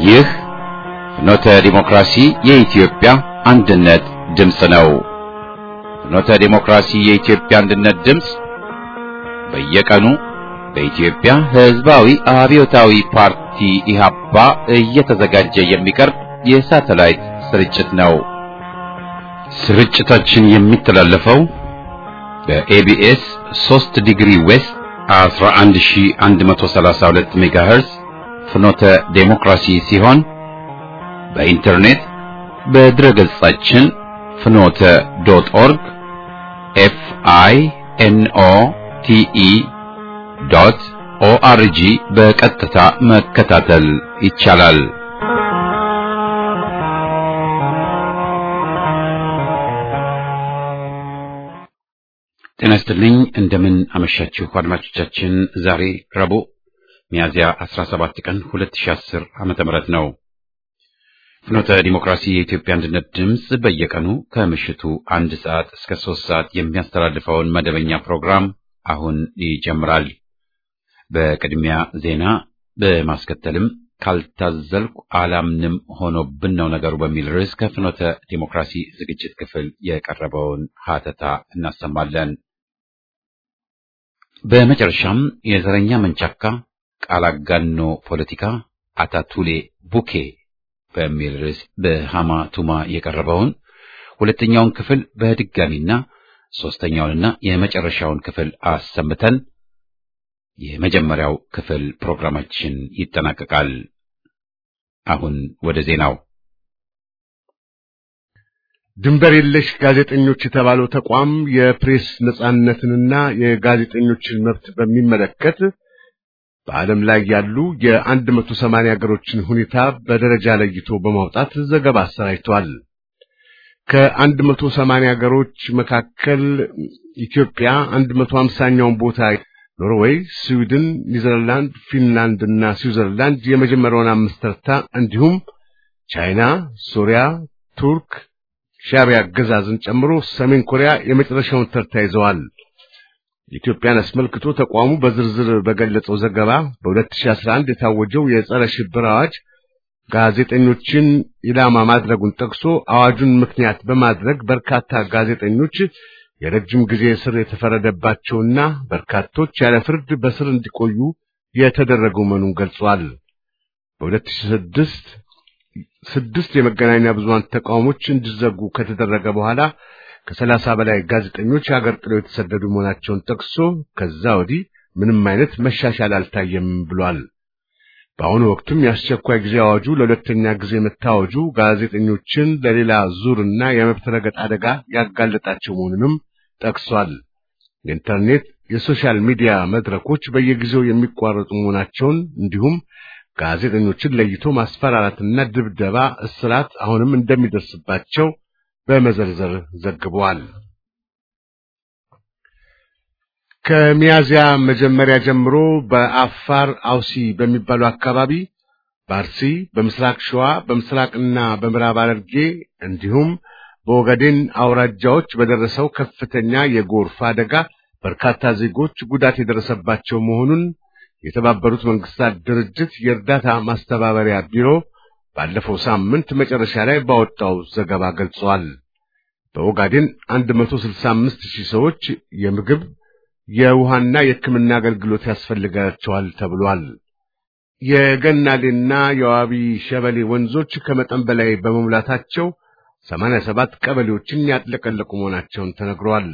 ይህ ፍኖተ ዲሞክራሲ የኢትዮጵያ አንድነት ድምፅ ነው። ፍኖተ ዲሞክራሲ የኢትዮጵያ አንድነት ድምፅ በየቀኑ በኢትዮጵያ ሕዝባዊ አብዮታዊ ፓርቲ ኢህአፓ እየተዘጋጀ የሚቀርብ የሳተላይት ስርጭት ነው። ስርጭታችን የሚተላለፈው በኤቢኤስ 3 ዲግሪ ዌስት 11132 ሜጋሄርዝ ፍኖተ ዴሞክራሲ ሲሆን በኢንተርኔት በድረ ገጻችን ፍኖተ ዶት ኦርግ ኤፍ አይ ኤን ኦ ቲ ኢ ዶት ኦአርጂ በቀጥታ መከታተል ይቻላል። ጤና ይስጥልኝ። እንደምን አመሻችሁ አድማጮቻችን። ዛሬ ረቡዕ ሚያዝያ 17 ቀን 2010 ዓመተ ምህረት ነው። ፍኖተ ዲሞክራሲ የኢትዮጵያ አንድነት ድምፅ በየቀኑ ከምሽቱ አንድ ሰዓት እስከ ሶስት ሰዓት የሚያስተላልፈውን መደበኛ ፕሮግራም አሁን ይጀምራል። በቅድሚያ ዜና በማስከተልም ካልታዘልኩ አላምንም ሆኖብን ነው ነገሩ በሚል ርዕስ ከፍኖተ ዲሞክራሲ ዝግጅት ክፍል የቀረበውን ሀተታ እናሰማለን። በመጨረሻም የዘረኛ መንቻካ ቃል አጋኖ ፖለቲካ አታቱሌ ቡኬ በሚል ርዕስ በሃማ ቱማ የቀረበውን ሁለተኛውን ክፍል በድጋሚና ሶስተኛውንና የመጨረሻውን ክፍል አሰምተን የመጀመሪያው ክፍል ፕሮግራማችን ይጠናቀቃል። አሁን ወደ ዜናው። ድንበር የለሽ ጋዜጠኞች የተባለው ተቋም የፕሬስ ነጻነትንና የጋዜጠኞችን መብት በሚመለከት በዓለም ላይ ያሉ የአንድ መቶ ሰማንያ ሀገሮችን ሁኔታ በደረጃ ለይቶ በማውጣት ዘገባ አሰራጭቷል። ከአንድ መቶ ሰማንያ ሀገሮች መካከል ኢትዮጵያ አንድ መቶ ሀምሳኛውን ቦታ ኖርዌይ፣ ስዊድን፣ ኒዘርላንድ፣ ፊንላንድ እና ስዊዘርላንድ የመጀመሪያውን አምስት ተርታ እንዲሁም ቻይና፣ ሶሪያ፣ ቱርክ፣ ሻዕቢያ አገዛዝን ጨምሮ ሰሜን ኮሪያ የመጨረሻውን ተርታ ይዘዋል። ኢትዮጵያን አስመልክቶ ተቋሙ በዝርዝር በገለጸው ዘገባ በ2011 የታወጀው የጸረ ሽብር አዋጅ ጋዜጠኞችን ኢላማ ማድረጉን ጠቅሶ አዋጁን ምክንያት በማድረግ በርካታ ጋዜጠኞች የረጅም ጊዜ እስር የተፈረደባቸውና በርካቶች ያለ ፍርድ በስር እንዲቆዩ የተደረገው መሆኑን ገልጿል። በ2006 ስድስት የመገናኛ ብዙሃን ተቋሞች እንዲዘጉ ከተደረገ በኋላ ከሰላሳ በላይ ጋዜጠኞች ሀገር ጥለው የተሰደዱ መሆናቸውን ጠቅሶ ከዛ ወዲህ ምንም አይነት መሻሻል አልታየም ብሏል። በአሁኑ ወቅትም የአስቸኳይ ጊዜ አዋጁ ለሁለተኛ ጊዜ መታወጁ ጋዜጠኞችን ለሌላ ዙርና የመብት ረገጥ አደጋ ያጋለጣቸው መሆኑንም ጠቅሷል። የኢንተርኔት የሶሻል ሚዲያ መድረኮች በየጊዜው የሚቋረጡ መሆናቸውን እንዲሁም ጋዜጠኞችን ለይቶ ማስፈራራትና ድብደባ፣ እስራት አሁንም እንደሚደርስባቸው በመዘርዘር ዘግበዋል። ከሚያዚያ መጀመሪያ ጀምሮ በአፋር አውሲ በሚባሉ አካባቢ በአርሲ፣ በምስራቅ ሸዋ፣ በምስራቅና በምዕራብ ሐረርጌ እንዲሁም በኦጋዴን አውራጃዎች በደረሰው ከፍተኛ የጎርፍ አደጋ በርካታ ዜጎች ጉዳት የደረሰባቸው መሆኑን የተባበሩት መንግስታት ድርጅት የእርዳታ ማስተባበሪያ ቢሮ ባለፈው ሳምንት መጨረሻ ላይ ባወጣው ዘገባ ገልጸዋል። በኦጋዴን 165 ሺህ ሰዎች የምግብ የውሃና የሕክምና አገልግሎት ያስፈልጋቸዋል ተብሏል። የገናሌና የዋቢ ሸበሌ ወንዞች ከመጠን በላይ በመሙላታቸው 87 ቀበሌዎችን ያጥለቀለቁ መሆናቸውን ተነግሯል።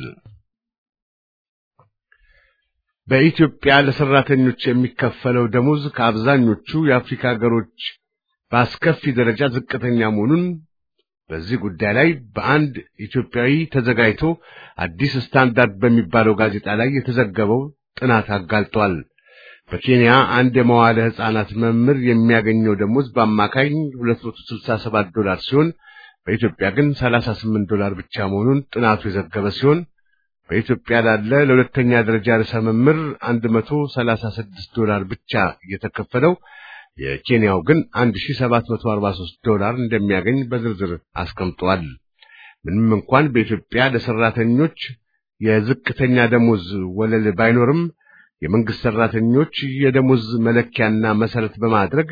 በኢትዮጵያ ለሰራተኞች የሚከፈለው ደሞዝ ከአብዛኞቹ የአፍሪካ ሀገሮች በአስከፊ ደረጃ ዝቅተኛ መሆኑን በዚህ ጉዳይ ላይ በአንድ ኢትዮጵያዊ ተዘጋጅቶ አዲስ ስታንዳርድ በሚባለው ጋዜጣ ላይ የተዘገበው ጥናት አጋልጧል። በኬንያ አንድ የመዋለ ሕፃናት መምህር የሚያገኘው ደሞዝ በአማካኝ 267 ዶላር ሲሆን በኢትዮጵያ ግን 38 ዶላር ብቻ መሆኑን ጥናቱ የዘገበ ሲሆን በኢትዮጵያ ላለ ለሁለተኛ ደረጃ ርዕሰ መምህር 136 ዶላር ብቻ እየተከፈለው የኬንያው ግን 1743 ዶላር እንደሚያገኝ በዝርዝር አስቀምጧል። ምንም እንኳን በኢትዮጵያ ለሰራተኞች የዝቅተኛ ደሞዝ ወለል ባይኖርም የመንግስት ሰራተኞች የደሞዝ መለኪያና መሰረት በማድረግ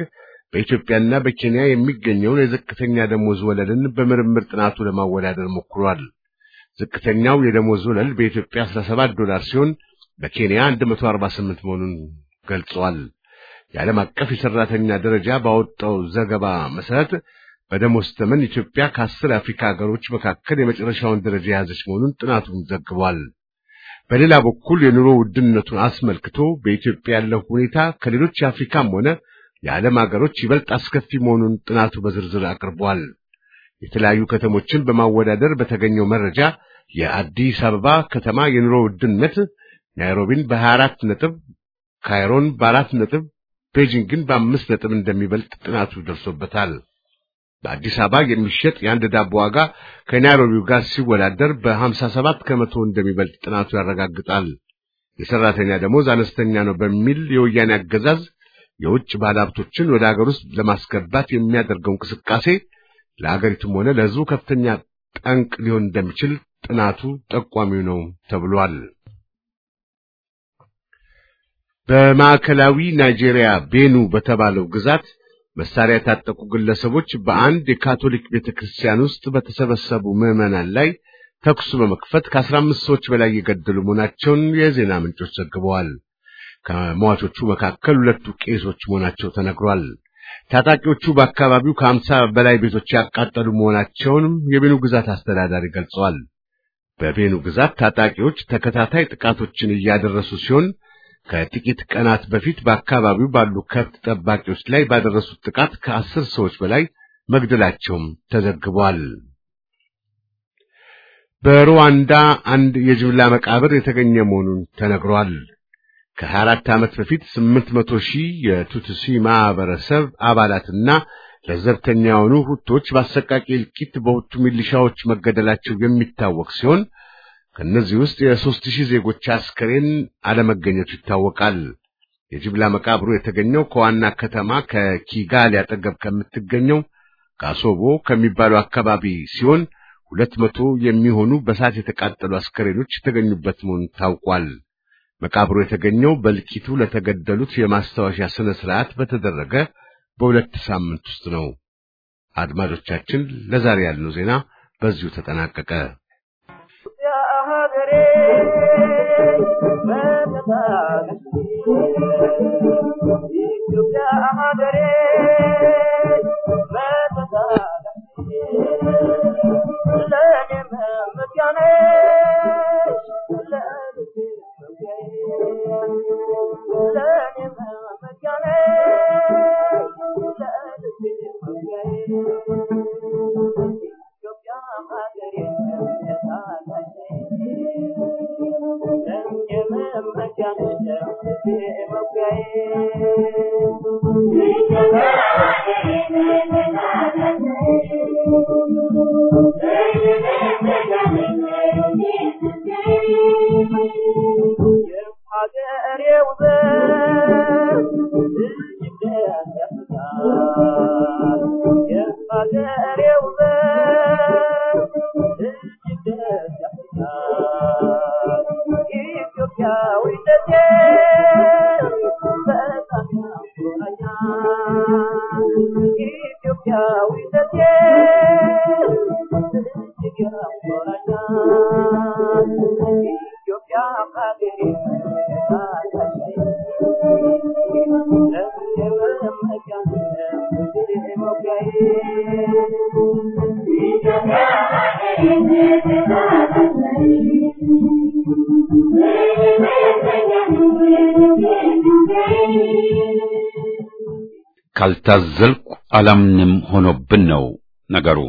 በኢትዮጵያና በኬንያ የሚገኘውን የዝቅተኛ ደሞዝ ወለልን በምርምር ጥናቱ ለማወዳደር ሞክሯል። ዝቅተኛው የደሞዝ ወለል በኢትዮጵያ 17 ዶላር ሲሆን በኬንያ 148 መሆኑን ገልጿል። የዓለም አቀፍ የሰራተኛ ደረጃ ባወጣው ዘገባ መሰረት በደሞዝ ተመን ኢትዮጵያ ከአስር የአፍሪካ ሀገሮች መካከል የመጨረሻውን ደረጃ የያዘች መሆኑን ጥናቱን ዘግቧል። በሌላ በኩል የኑሮ ውድነቱን አስመልክቶ በኢትዮጵያ ያለው ሁኔታ ከሌሎች የአፍሪካም ሆነ የዓለም ሀገሮች ይበልጥ አስከፊ መሆኑን ጥናቱ በዝርዝር አቅርቧል። የተለያዩ ከተሞችን በማወዳደር በተገኘው መረጃ የአዲስ አበባ ከተማ የኑሮ ውድነት ናይሮቢን በ24 ነጥብ፣ ካይሮን በአራት ነጥብ፣ ቤጂንግን በአምስት ነጥብ እንደሚበልጥ ጥናቱ ደርሶበታል። በአዲስ አበባ የሚሸጥ የአንድ ዳቦ ዋጋ ከናይሮቢው ጋር ሲወዳደር በ57 ከመቶ እንደሚበልጥ ጥናቱ ያረጋግጣል። የሰራተኛ ደሞዝ አነስተኛ ነው በሚል የወያኔ አገዛዝ የውጭ ባለሀብቶችን ወደ ሀገር ውስጥ ለማስገባት የሚያደርገው እንቅስቃሴ ለሀገሪቱም ሆነ ለሕዝቡ ከፍተኛ ጠንቅ ሊሆን እንደሚችል ጥናቱ ጠቋሚው ነው ተብሏል። በማዕከላዊ ናይጄሪያ ቤኑ በተባለው ግዛት መሳሪያ የታጠቁ ግለሰቦች በአንድ የካቶሊክ ቤተክርስቲያን ውስጥ በተሰበሰቡ ምዕመናን ላይ ተኩስ በመክፈት ከአስራ አምስት ሰዎች በላይ የገደሉ መሆናቸውን የዜና ምንጮች ዘግበዋል። ከሟቾቹ መካከል ሁለቱ ቄሶች መሆናቸው ተነግሯል። ታጣቂዎቹ በአካባቢው ከአምሳ በላይ ቤቶች ያቃጠሉ መሆናቸውንም የቤኑ ግዛት አስተዳዳሪ ገልጸዋል። በቤኑ ግዛት ታጣቂዎች ተከታታይ ጥቃቶችን እያደረሱ ሲሆን ከጥቂት ቀናት በፊት በአካባቢው ባሉ ከብት ጠባቂዎች ላይ ባደረሱት ጥቃት ከአስር ሰዎች በላይ መግደላቸውም ተዘግቧል። በሩዋንዳ አንድ የጅምላ መቃብር የተገኘ መሆኑን ተነግሯል። ከሀያ አራት ዓመት በፊት ስምንት መቶ ሺህ የቱትሲ ማህበረሰብ አባላትና ለዘብተኛ የሆኑ ሁቶች በአሰቃቂ እልቂት በሁቱ ሚሊሻዎች መገደላቸው የሚታወቅ ሲሆን ከእነዚህ ውስጥ የሦስት ሺህ ዜጎች አስከሬን አለመገኘቱ ይታወቃል። የጅምላ መቃብሩ የተገኘው ከዋና ከተማ ከኪጋሊ አጠገብ ከምትገኘው ካሶቦ ከሚባለው አካባቢ ሲሆን ሁለት መቶ የሚሆኑ በሳት የተቃጠሉ አስከሬኖች የተገኙበት መሆኑ ታውቋል። መቃብሩ የተገኘው በእልቂቱ ለተገደሉት የማስታወሻ ስነ ስርዓት በተደረገ በሁለት ሳምንት ውስጥ ነው። አድማጮቻችን፣ ለዛሬ ያልነው ዜና በዚሁ ተጠናቀቀ። ካልታዘልኩ አላምንም ሆኖብን ነው ነገሩ።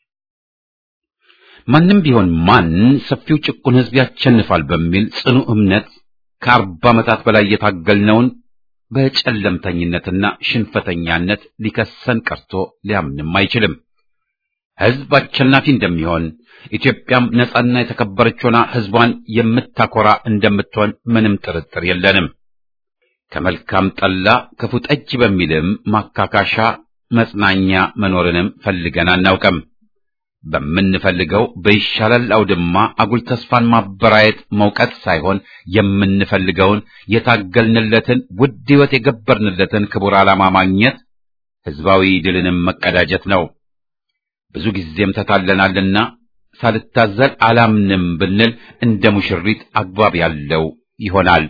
ማንም ቢሆን ማን ሰፊው ጭቁን ሕዝብ ያሸንፋል በሚል ጽኑ እምነት ከአርባ ዓመታት በላይ የታገልነውን በጨለምተኝነትና ሽንፈተኛነት ሊከሰን ቀርቶ ሊያምንም አይችልም። ሕዝብ አሸናፊ እንደሚሆን ኢትዮጵያም ነጻና የተከበረች ሆና ሕዝቧን የምታኮራ እንደምትሆን ምንም ጥርጥር የለንም። ከመልካም ጠላ ክፉ ጠጅ በሚልም ማካካሻ መጽናኛ መኖርንም ፈልገን አናውቅም። በምንፈልገው በይሻላል አውድማ አጉል ተስፋን ማበራየት መውቀት ሳይሆን የምንፈልገውን የታገልንለትን ውድ ሕይወት የገበርንለትን ክቡር ዓላማ ማግኘት ህዝባዊ ድልንም መቀዳጀት ነው። ብዙ ጊዜም ተታለናልና ሳልታዘል አላምንም ብንል እንደ ሙሽሪት አግባብ ያለው ይሆናል።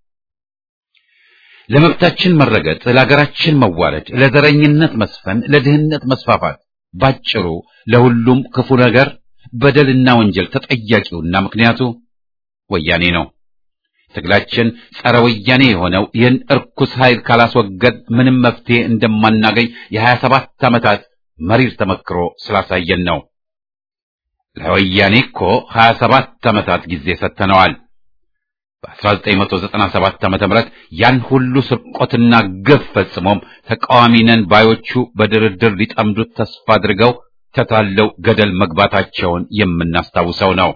ለመብታችን መረገጥ፣ ለሀገራችን መዋረድ፣ ለዘረኝነት መስፈን፣ ለድህነት መስፋፋት፣ ባጭሩ ለሁሉም ክፉ ነገር በደልና ወንጀል ተጠያቂውና ምክንያቱ ወያኔ ነው። ትግላችን ጸረ ወያኔ የሆነው ይህን እርኩስ ኃይል ካላስወገድ ምንም መፍትሄ እንደማናገኝ የሀያ ሰባት ዓመታት መሪር ተመክሮ ስላሳየን ነው። ለወያኔ እኮ ሀያ ሰባት ዓመታት ጊዜ ሰጥተነዋል። በ1997 ዓመተ ምህረት ያን ሁሉ ስርቆትና ግፍ ፈጽሞም ተቃዋሚ ነን ባዮቹ በድርድር ሊጠምዱት ተስፋ አድርገው ተታለው ገደል መግባታቸውን የምናስታውሰው ነው።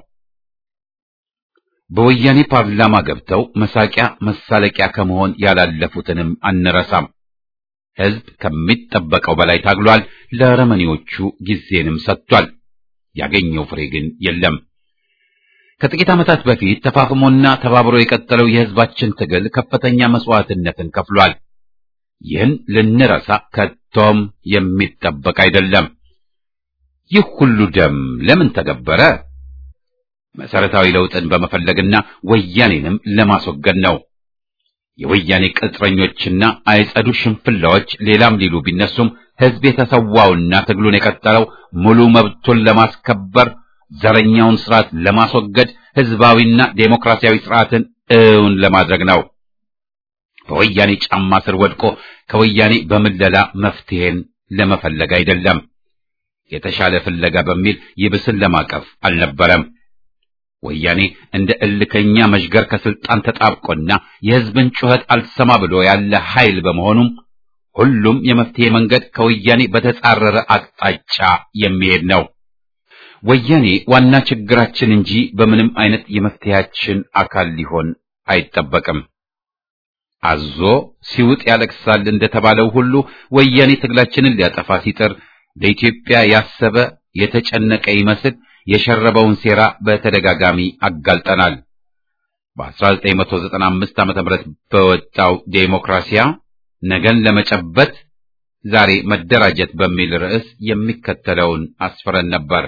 በወያኔ ፓርላማ ገብተው መሳቂያ መሳለቂያ ከመሆን ያላለፉትንም አንረሳም። ሕዝብ ከሚጠበቀው በላይ ታግሏል። ለረመኔዎቹ ጊዜንም ሰጥቷል። ያገኘው ፍሬ ግን የለም። ከጥቂት ዓመታት በፊት ተፋፍሞና ተባብሮ የቀጠለው የሕዝባችን ትግል ከፍተኛ መስዋዕትነትን ከፍሏል። ይህን ልንረሳ ከቶም የሚጠበቅ አይደለም። ይህ ሁሉ ደም ለምን ተገበረ? መሰረታዊ ለውጥን በመፈለግና ወያኔንም ለማስወገድ ነው። የወያኔ ቅጥረኞችና አይጸዱ ሽንፍላዎች ሌላም ሊሉ ቢነሱም ሕዝብ የተሰዋውና ትግሉን የቀጠለው ሙሉ መብቱን ለማስከበር ዘረኛውን ስርዓት ለማስወገድ ሕዝባዊና ዴሞክራሲያዊ ስርዓትን እውን ለማድረግ ነው። በወያኔ ጫማ ስር ወድቆ ከወያኔ በምለላ መፍትሄን ለመፈለግ አይደለም። የተሻለ ፍለጋ በሚል ይብስን ለማቀፍ አልነበረም። ወያኔ እንደ እልከኛ መሽገር ከስልጣን ተጣብቆና የሕዝብን ጩኸት አልሰማ ብሎ ያለ ኃይል በመሆኑም ሁሉም የመፍትሄ መንገድ ከወያኔ በተጻረረ አቅጣጫ የሚሄድ ነው። ወያኔ ዋና ችግራችን እንጂ በምንም አይነት የመፍትሄያችን አካል ሊሆን አይጠበቅም። አዞ ሲውጥ ያለቅሳል እንደተባለው ሁሉ ወያኔ ትግላችንን ሊያጠፋ ሲጥር ለኢትዮጵያ ያሰበ የተጨነቀ ይመስል የሸረበውን ሴራ በተደጋጋሚ አጋልጠናል። በ1995 ዓ.ም በወጣው ዴሞክራሲያ ነገን ለመጨበት ዛሬ መደራጀት በሚል ርዕስ የሚከተለውን አስፍረን ነበር።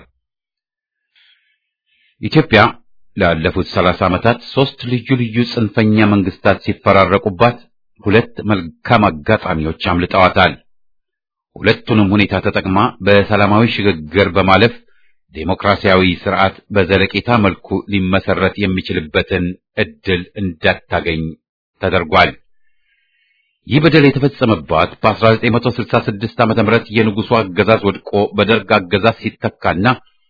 ኢትዮጵያ ላለፉት 30 ዓመታት ሶስት ልዩ ልዩ ጽንፈኛ መንግስታት ሲፈራረቁባት ሁለት መልካም አጋጣሚዎች አምልጠዋታል። ሁለቱንም ሁኔታ ተጠቅማ በሰላማዊ ሽግግር በማለፍ ዴሞክራሲያዊ ስርዓት በዘለቄታ መልኩ ሊመሰረት የሚችልበትን እድል እንዳታገኝ ተደርጓል። ይህ በደል የተፈጸመባት በ1966 ዓ.ም የንጉሱ አገዛዝ ወድቆ በደርግ አገዛዝ ሲተካና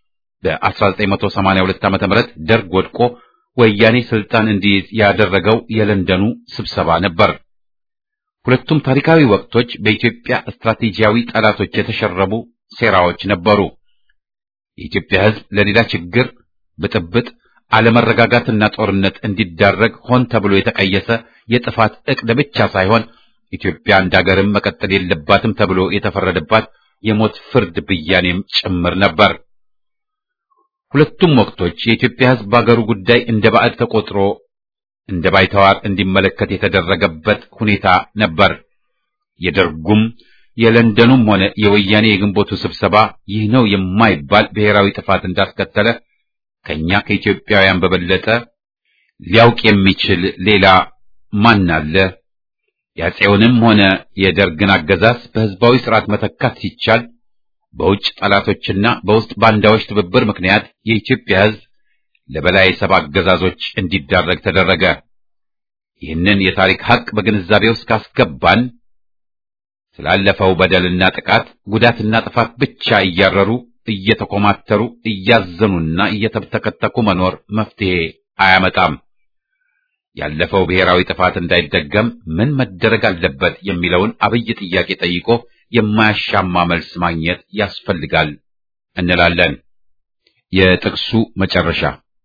በ1982 ዓ.ም ደርግ ወድቆ ወያኔ ስልጣን እንዲይዝ ያደረገው የለንደኑ ስብሰባ ነበር። ሁለቱም ታሪካዊ ወቅቶች በኢትዮጵያ ስትራቴጂያዊ ጠላቶች የተሸረቡ ሴራዎች ነበሩ። የኢትዮጵያ ሕዝብ ለሌላ ችግር፣ ብጥብጥ፣ አለመረጋጋትና ጦርነት እንዲዳረግ ሆን ተብሎ የተቀየሰ የጥፋት ዕቅድ ብቻ ሳይሆን ኢትዮጵያ እንደ ሀገርም መቀጠል የለባትም ተብሎ የተፈረደባት የሞት ፍርድ ብያኔም ጭምር ነበር። ሁለቱም ወቅቶች የኢትዮጵያ ሕዝብ በአገሩ ጉዳይ እንደ ባዕድ ተቆጥሮ እንደ ባይተዋር እንዲመለከት የተደረገበት ሁኔታ ነበር። የደርጉም የለንደኑም ሆነ የወያኔ የግንቦቱ ስብሰባ ይህ ነው የማይባል ብሔራዊ ጥፋት እንዳስከተለ ከኛ ከኢትዮጵያውያን በበለጠ ሊያውቅ የሚችል ሌላ ማን አለ? የአፄውንም ሆነ የደርግን አገዛዝ በሕዝባዊ ስርዓት መተካት ሲቻል በውጭ ጠላቶችና በውስጥ ባንዳዎች ትብብር ምክንያት የኢትዮጵያ ሕዝብ ለበላይ ሰብ አገዛዞች እንዲዳረግ ተደረገ። ይህንን የታሪክ ሐቅ በግንዛቤ ውስጥ ካስገባን ስላለፈው በደልና ጥቃት ጉዳትና ጥፋት ብቻ እያረሩ እየተኮማተሩ እያዘኑና እየተተከተኩ መኖር መፍትሄ አያመጣም። ያለፈው ብሔራዊ ጥፋት እንዳይደገም ምን መደረግ አለበት የሚለውን አብይ ጥያቄ ጠይቆ የማያሻማ መልስ ማግኘት ያስፈልጋል እንላለን። የጥቅሱ መጨረሻ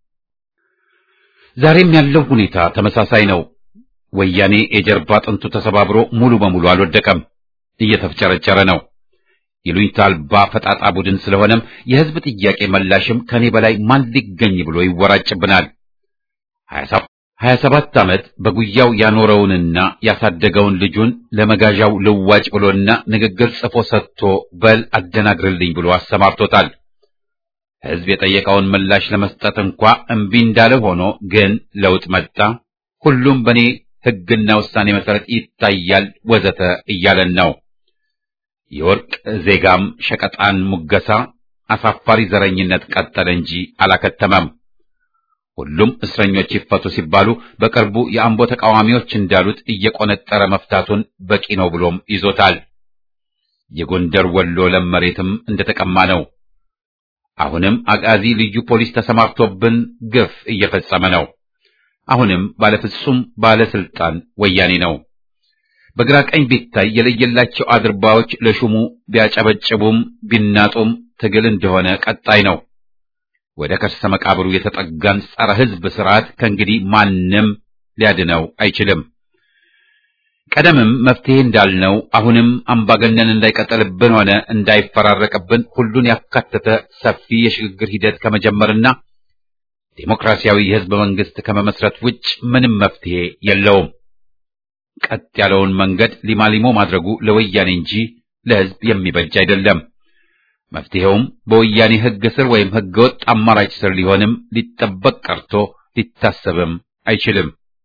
ዛሬም ያለው ሁኔታ ተመሳሳይ ነው። ወያኔ የጀርባ አጥንቱ ተሰባብሮ ሙሉ በሙሉ አልወደቀም፣ እየተፍጨረጨረ ነው። ይሉኝታ አልባ ፈጣጣ ቡድን ስለሆነም የሕዝብ ጥያቄ መላሽም ከኔ በላይ ማን ሊገኝ ብሎ ይወራጭብናል። ሀያ ሰባት ዓመት በጉያው ያኖረውንና ያሳደገውን ልጁን ለመጋዣው ልዋጭ ብሎና ንግግር ጽፎ ሰጥቶ በል አደናግርልኝ ብሎ አሰማርቶታል። ሕዝብ የጠየቀውን ምላሽ ለመስጠት እንኳ እምቢ እንዳለ ሆኖ ግን ለውጥ መጣ፣ ሁሉም በእኔ ሕግና ውሳኔ መሰረት ይታያል ወዘተ እያለን ነው። የወርቅ ዜጋም ሸቀጣን ሙገሳ አሳፋሪ ዘረኝነት ቀጠለ እንጂ አላከተመም። ሁሉም እስረኞች ይፈቱ ሲባሉ በቅርቡ የአምቦ ተቃዋሚዎች እንዳሉት እየቆነጠረ መፍታቱን በቂ ነው ብሎም ይዞታል። የጎንደር ወሎ ለም መሬትም እንደተቀማ ነው። አሁንም አጋዚ ልዩ ፖሊስ ተሰማርቶብን ግፍ እየፈጸመ ነው። አሁንም ባለፍጹም ባለስልጣን ወያኔ ነው። በግራ ቀኝ ቢታይ የለየላቸው አድርባዎች ለሹሙ ቢያጨበጭቡም ቢናጡም ትግል እንደሆነ ቀጣይ ነው። ወደ ከርሰ መቃብሩ የተጠጋን ጸረ ሕዝብ ስርዓት ከእንግዲህ ማንም ሊያድነው አይችልም። ቀደምም መፍትሄ እንዳልነው አሁንም አምባገነን እንዳይቀጠልብን ሆነ እንዳይፈራረቅብን ሁሉን ያካተተ ሰፊ የሽግግር ሂደት ከመጀመርና ዴሞክራሲያዊ የሕዝብ መንግስት ከመመስረት ውጭ ምንም መፍትሄ የለውም። ቀጥ ያለውን መንገድ ሊማሊሞ ማድረጉ ለወያኔ እንጂ ለሕዝብ የሚበጅ አይደለም። መፍትሄውም በወያኔ ሕግ ስር ወይም ሕገ ወጥ አማራጭ ስር ሊሆንም ሊጠበቅ ቀርቶ ሊታሰብም አይችልም።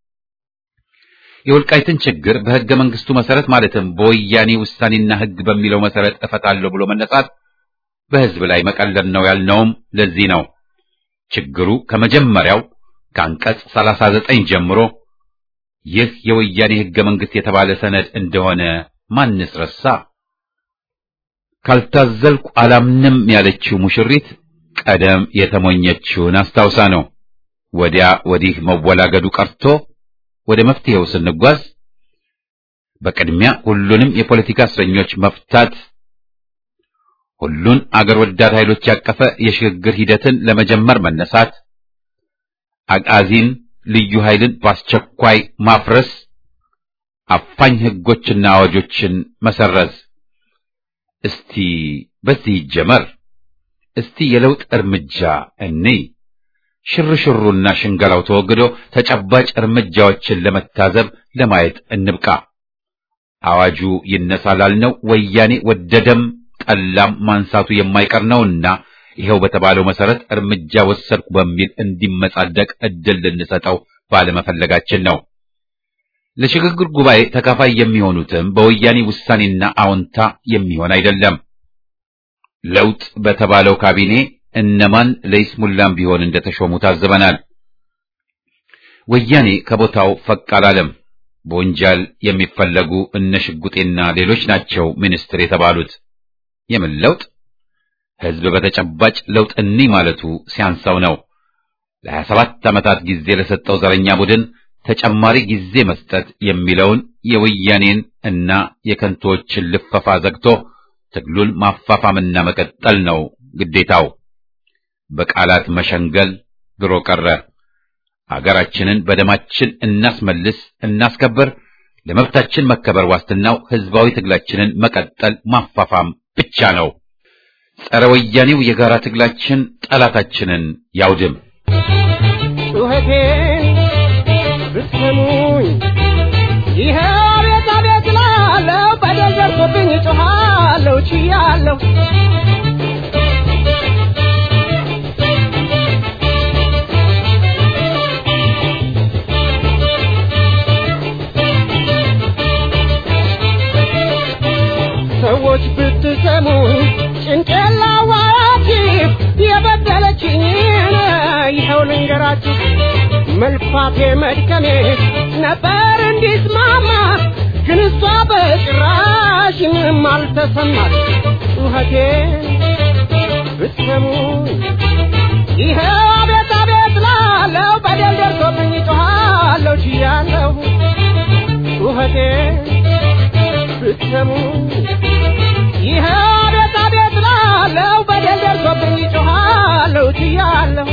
የወልቃይትን ችግር በሕገ መንግስቱ መሰረት ማለትም በወያኔ ውሳኔና ሕግ በሚለው መሰረት እፈታለሁ ብሎ መነሳት በሕዝብ ላይ መቀለድ ነው ያልነውም ለዚህ ነው። ችግሩ ከመጀመሪያው ከአንቀጽ 39 ጀምሮ ይህ የወያኔ ሕገ መንግስት የተባለ ሰነድ እንደሆነ ማንስ ረሳ? ካልታዘልኩ አላምንም ያለችው ሙሽሪት ቀደም የተሞኘችውን አስታውሳ ነው። ወዲያ ወዲህ መወላገዱ ቀርቶ ወደ መፍትሄው ስንጓዝ በቅድሚያ ሁሉንም የፖለቲካ እስረኞች መፍታት፣ ሁሉን አገር ወዳድ ኃይሎች ያቀፈ የሽግግር ሂደትን ለመጀመር መነሳት፣ አጋዚን ልዩ ኃይልን በአስቸኳይ ማፍረስ፣ አፋኝ ሕጎችና አዋጆችን መሰረዝ። እስቲ በዚህ ይጀመር። እስቲ የለውጥ እርምጃ እንይ። ሽርሽሩና ሽንገላው ተወግዶ ተጨባጭ እርምጃዎችን ለመታዘብ ለማየት እንብቃ። አዋጁ ይነሳ ላልነው ወያኔ ወደደም ጠላም ማንሳቱ የማይቀር ነውና ይኸው በተባለው መሰረት እርምጃ ወሰድኩ በሚል እንዲመጻደቅ እድል ልንሰጠው ባለመፈለጋችን ነው። ለሽግግር ጉባኤ ተካፋይ የሚሆኑትም በወያኔ ውሳኔና አዎንታ የሚሆን አይደለም። ለውጥ በተባለው ካቢኔ እነማን ለይስሙላም ቢሆን እንደተሾሙ ታዝበናል። ወያኔ ከቦታው ፈቅ አላለም። በወንጀል የሚፈለጉ እነ ሽጉጤና ሌሎች ናቸው ሚኒስትር የተባሉት። የምን ለውጥ? ሕዝብ በተጨባጭ ለውጥ እኒ ማለቱ ሲያንሳው ነው። ለሀያ ሰባት ዓመታት ጊዜ ለሰጠው ዘረኛ ቡድን ተጨማሪ ጊዜ መስጠት የሚለውን የወያኔን እና የከንቶዎችን ልፈፋ ዘግቶ ትግሉን ማፋፋምና መቀጠል ነው ግዴታው። በቃላት መሸንገል ድሮ ቀረ። አገራችንን በደማችን እናስመልስ፣ እናስከብር። ለመብታችን መከበር ዋስትናው ሕዝባዊ ትግላችንን መቀጠል ማፋፋም ብቻ ነው። ጸረ ወያኔው የጋራ ትግላችን ጠላታችንን ያውድም። ጩኸቴን ብትሰሙኝ ይሄ አቤት አቤት እላለሁ። በደል ደርሶብኝ እጮኻለሁ፣ ችያለሁ። ሰዎች ብትሰሙኝ ጭንቄን ላዋራችሁ የበደለችኝን ይኸው ልንገራችሁ። መልፋቴ መድከሜ ነበር እንዲስማማ ግን እሷ በጭራሽ ምንም አልተሰማት። ጩኸቴን ብትሰሙኝ ይኸው አቤት አቤት ላለው በደል ደርሶብኝ ጮኻለሁ ችያለሁ። ጩኸቴን ብትሰሙኝ ይኸው አቤት አቤት ላለው በደል ደርሶብኝ ጮኻለሁ ችያለሁ።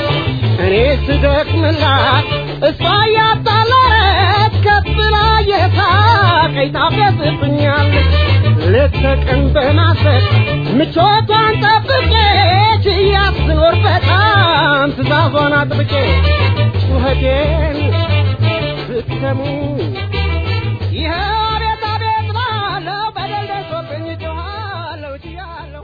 እኔ ስደክምላት እሷ እያጣላት ከፍ ብላ ታፌዝብኛለች ሌት ተቀን በማሰብ ምቾቷን ጠብቄ ችያት ስኖር በጣም ትእዛዟን አጥብቄ ጩኸቴን ብትሰሙ ይኸው አቤት አቤት ባለው በደል ደርሶብኝ ጮኻለሁ ችያለሁ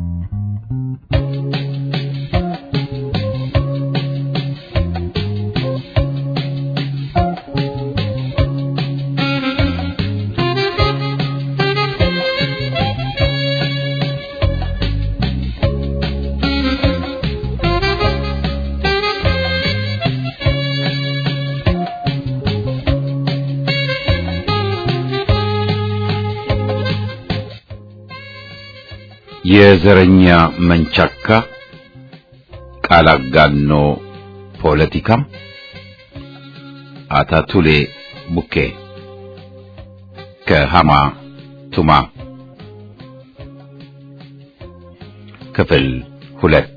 የዘረኛ መንቻካ ቃል አጋኖ ፖለቲካም አታቱሌ ቡኬ ከሃማ ቱማ ክፍል ሁለት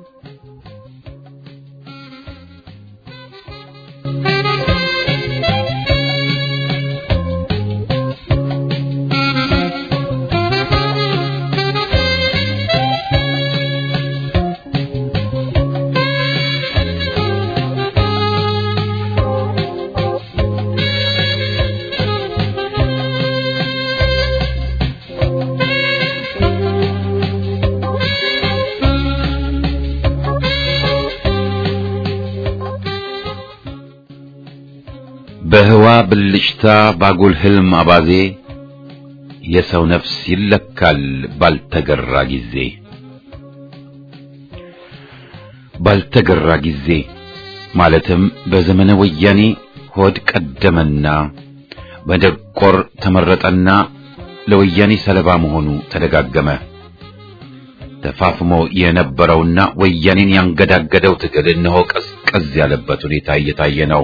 በህዋ ብልጭታ ባጉል ህልም አባዜ የሰው ነፍስ ይለካል ባልተገራ ጊዜ ባልተገራ ጊዜ ማለትም በዘመነ ወያኔ ሆድ ቀደመና በደቆር ተመረጠና ለወያኔ ሰለባ መሆኑ ተደጋገመ። ተፋፍሞ የነበረውና ወያኔን ያንገዳገደው ትግል እነሆ ቀዝቀዝ ያለበት ሁኔታ እየታየ ነው።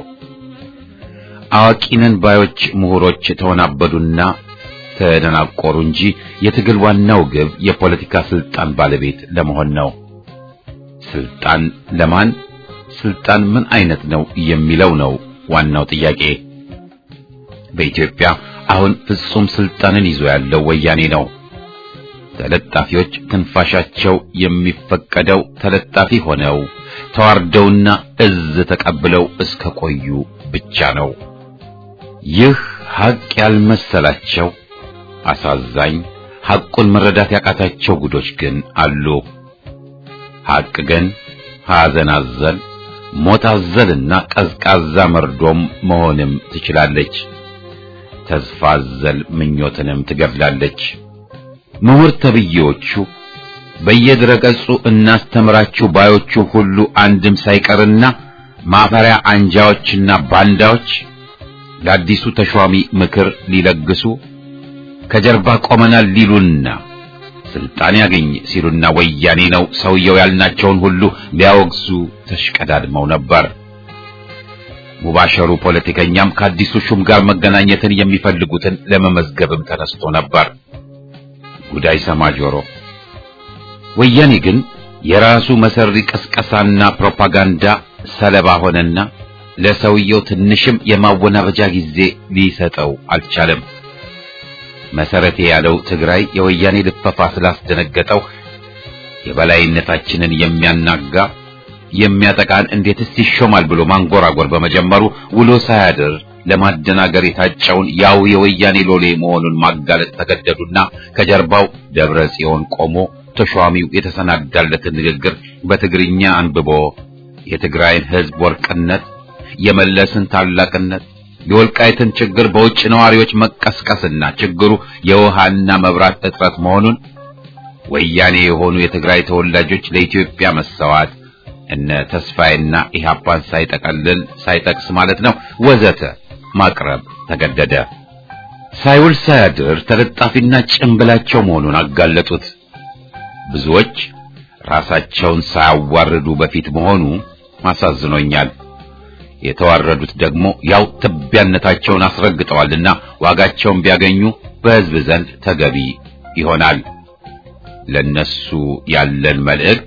አዋቂነን ባዮች ምሁሮች ተወናበዱና ተደናቆሩ እንጂ የትግል ዋናው ግብ የፖለቲካ ስልጣን ባለቤት ለመሆን ነው። ስልጣን ለማን፣ ስልጣን ምን አይነት ነው የሚለው ነው ዋናው ጥያቄ። በኢትዮጵያ አሁን ፍጹም ስልጣንን ይዞ ያለው ወያኔ ነው። ተለጣፊዎች ትንፋሻቸው የሚፈቀደው ተለጣፊ ሆነው ተዋርደውና እዝ ተቀብለው እስከ ቆዩ ብቻ ነው። ይህ ሐቅ ያልመሰላቸው አሳዛኝ ሐቁን መረዳት ያቃታቸው ጉዶች ግን አሉ። ሐቅ ግን ሐዘን አዘል፣ ሞት አዘልና ቀዝቃዛ መርዶም መሆንም ትችላለች። ተስፋ አዘል ምኞትንም ትገድላለች። ምሁር ተብዬዎቹ በየድረገጹ እናስተምራችሁ ባዮቹ ሁሉ አንድም ሳይቀርና ማፈሪያ አንጃዎችና ባንዳዎች ለአዲሱ ተሿሚ ምክር ሊለግሱ ከጀርባ ቆመናል ሊሉና ስልጣን ያገኝ ሲሉና ወያኔ ነው ሰውየው ያልናቸውን ሁሉ ሊያወግዙ ተሽቀዳድመው ነበር። ሙባሸሩ ፖለቲከኛም ከአዲሱ ሹም ጋር መገናኘትን የሚፈልጉትን ለመመዝገብም ተነስቶ ነበር። ጉዳይ ሰማ ጆሮ። ወያኔ ግን የራሱ መሰሪ ቅስቀሳና ፕሮፓጋንዳ ሰለባ ሆነና ለሰውየው ትንሽም የማወናበጃ ጊዜ ሊሰጠው አልቻለም። መሰረቴ ያለው ትግራይ የወያኔ ልፈፋ ስላስደነገጠው የበላይነታችንን የሚያናጋ የሚያጠቃን እንዴትስ ይሾማል ብሎ ማንጎራጎር በመጀመሩ ውሎ ሳያድር ለማደናገር የታጨውን ያው የወያኔ ሎሌ መሆኑን ማጋለጥ ተገደዱና ከጀርባው ደብረ ጽዮን ቆሞ ተሿሚው የተሰናዳለትን ንግግር በትግርኛ አንብቦ የትግራይን ሕዝብ ወርቅነት፣ የመለስን ታላቅነት፣ የወልቃይትን ችግር በውጭ ነዋሪዎች መቀስቀስና ችግሩ የውሃና መብራት እጥረት መሆኑን ወያኔ የሆኑ የትግራይ ተወላጆች ለኢትዮጵያ መሰዋት እነ ተስፋዬና ኢህአፓን ሳይጠቀልል ሳይጠቅስ ማለት ነው ወዘተ ማቅረብ ተገደደ። ሳይውል ሳያድር ተለጣፊና ጭንብላቸው መሆኑን አጋለጡት። ብዙዎች ራሳቸውን ሳያዋርዱ በፊት መሆኑ አሳዝኖኛል። የተዋረዱት ደግሞ ያው ትቢያነታቸውን አስረግጠዋልና ዋጋቸውን ቢያገኙ በሕዝብ ዘንድ ተገቢ ይሆናል። ለነሱ ያለን መልእክት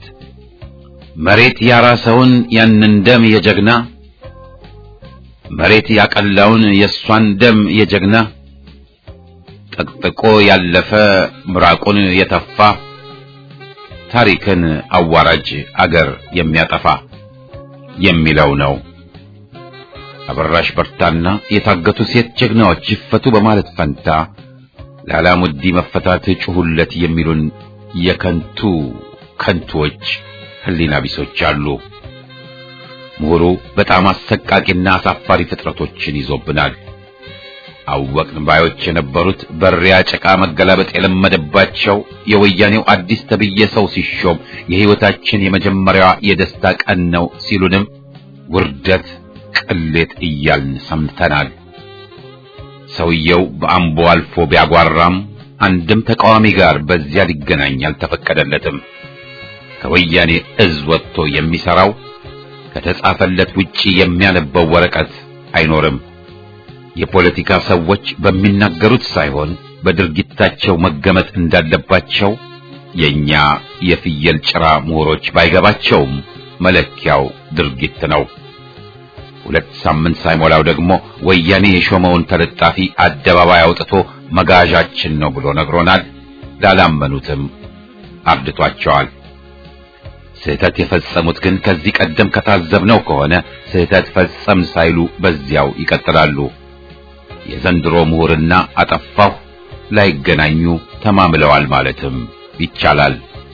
መሬት ያራሰውን ያንን ደም የጀግና መሬት ያቀላውን የእሷን ደም የጀግና ጠቅጥቆ ያለፈ ምራቁን የተፋ ታሪክን አዋራጅ አገር የሚያጠፋ የሚለው ነው። አበራሽ በርታና የታገቱ ሴት ጀግናዎች ይፈቱ በማለት ፈንታ ለአላሙዲ መፈታት ጩሁለት የሚሉን የከንቱ ከንቱዎች ህሊና ቢሶች አሉ። ምሁሩ በጣም አሰቃቂና አሳፋሪ ፍጥረቶችን ይዞብናል። አወቅን ባዮች የነበሩት በሪያ ጭቃ መገላበጥ የለመደባቸው የወያኔው አዲስ ተብዬ ሰው ሲሾም የህይወታችን የመጀመሪያዋ የደስታ ቀን ነው ሲሉንም ውርደት፣ ቅሌት እያልን ሰምተናል። ሰውየው በአምቦ አልፎ ቢያጓራም አንድም ተቃዋሚ ጋር በዚያ ሊገናኝ አልተፈቀደለትም። ከወያኔ እዝ ወጥቶ የሚሰራው ከተጻፈለት ውጪ የሚያነበው ወረቀት አይኖርም። የፖለቲካ ሰዎች በሚናገሩት ሳይሆን በድርጊታቸው መገመት እንዳለባቸው የኛ የፍየል ጭራ ምሁሮች ባይገባቸውም መለኪያው ድርጊት ነው። ሁለት ሳምንት ሳይሞላው ደግሞ ወያኔ የሾመውን ተለጣፊ አደባባይ አውጥቶ መጋዣችን ነው ብሎ ነግሮናል። ላላመኑትም አርድቷቸዋል። ስህተት የፈጸሙት ግን ከዚህ ቀደም ከታዘብነው ከሆነ ስህተት ፈጸም ሳይሉ በዚያው ይቀጥላሉ። የዘንድሮ ምሁርና አጠፋሁ ላይገናኙ ተማምለዋል ማለትም ይቻላል።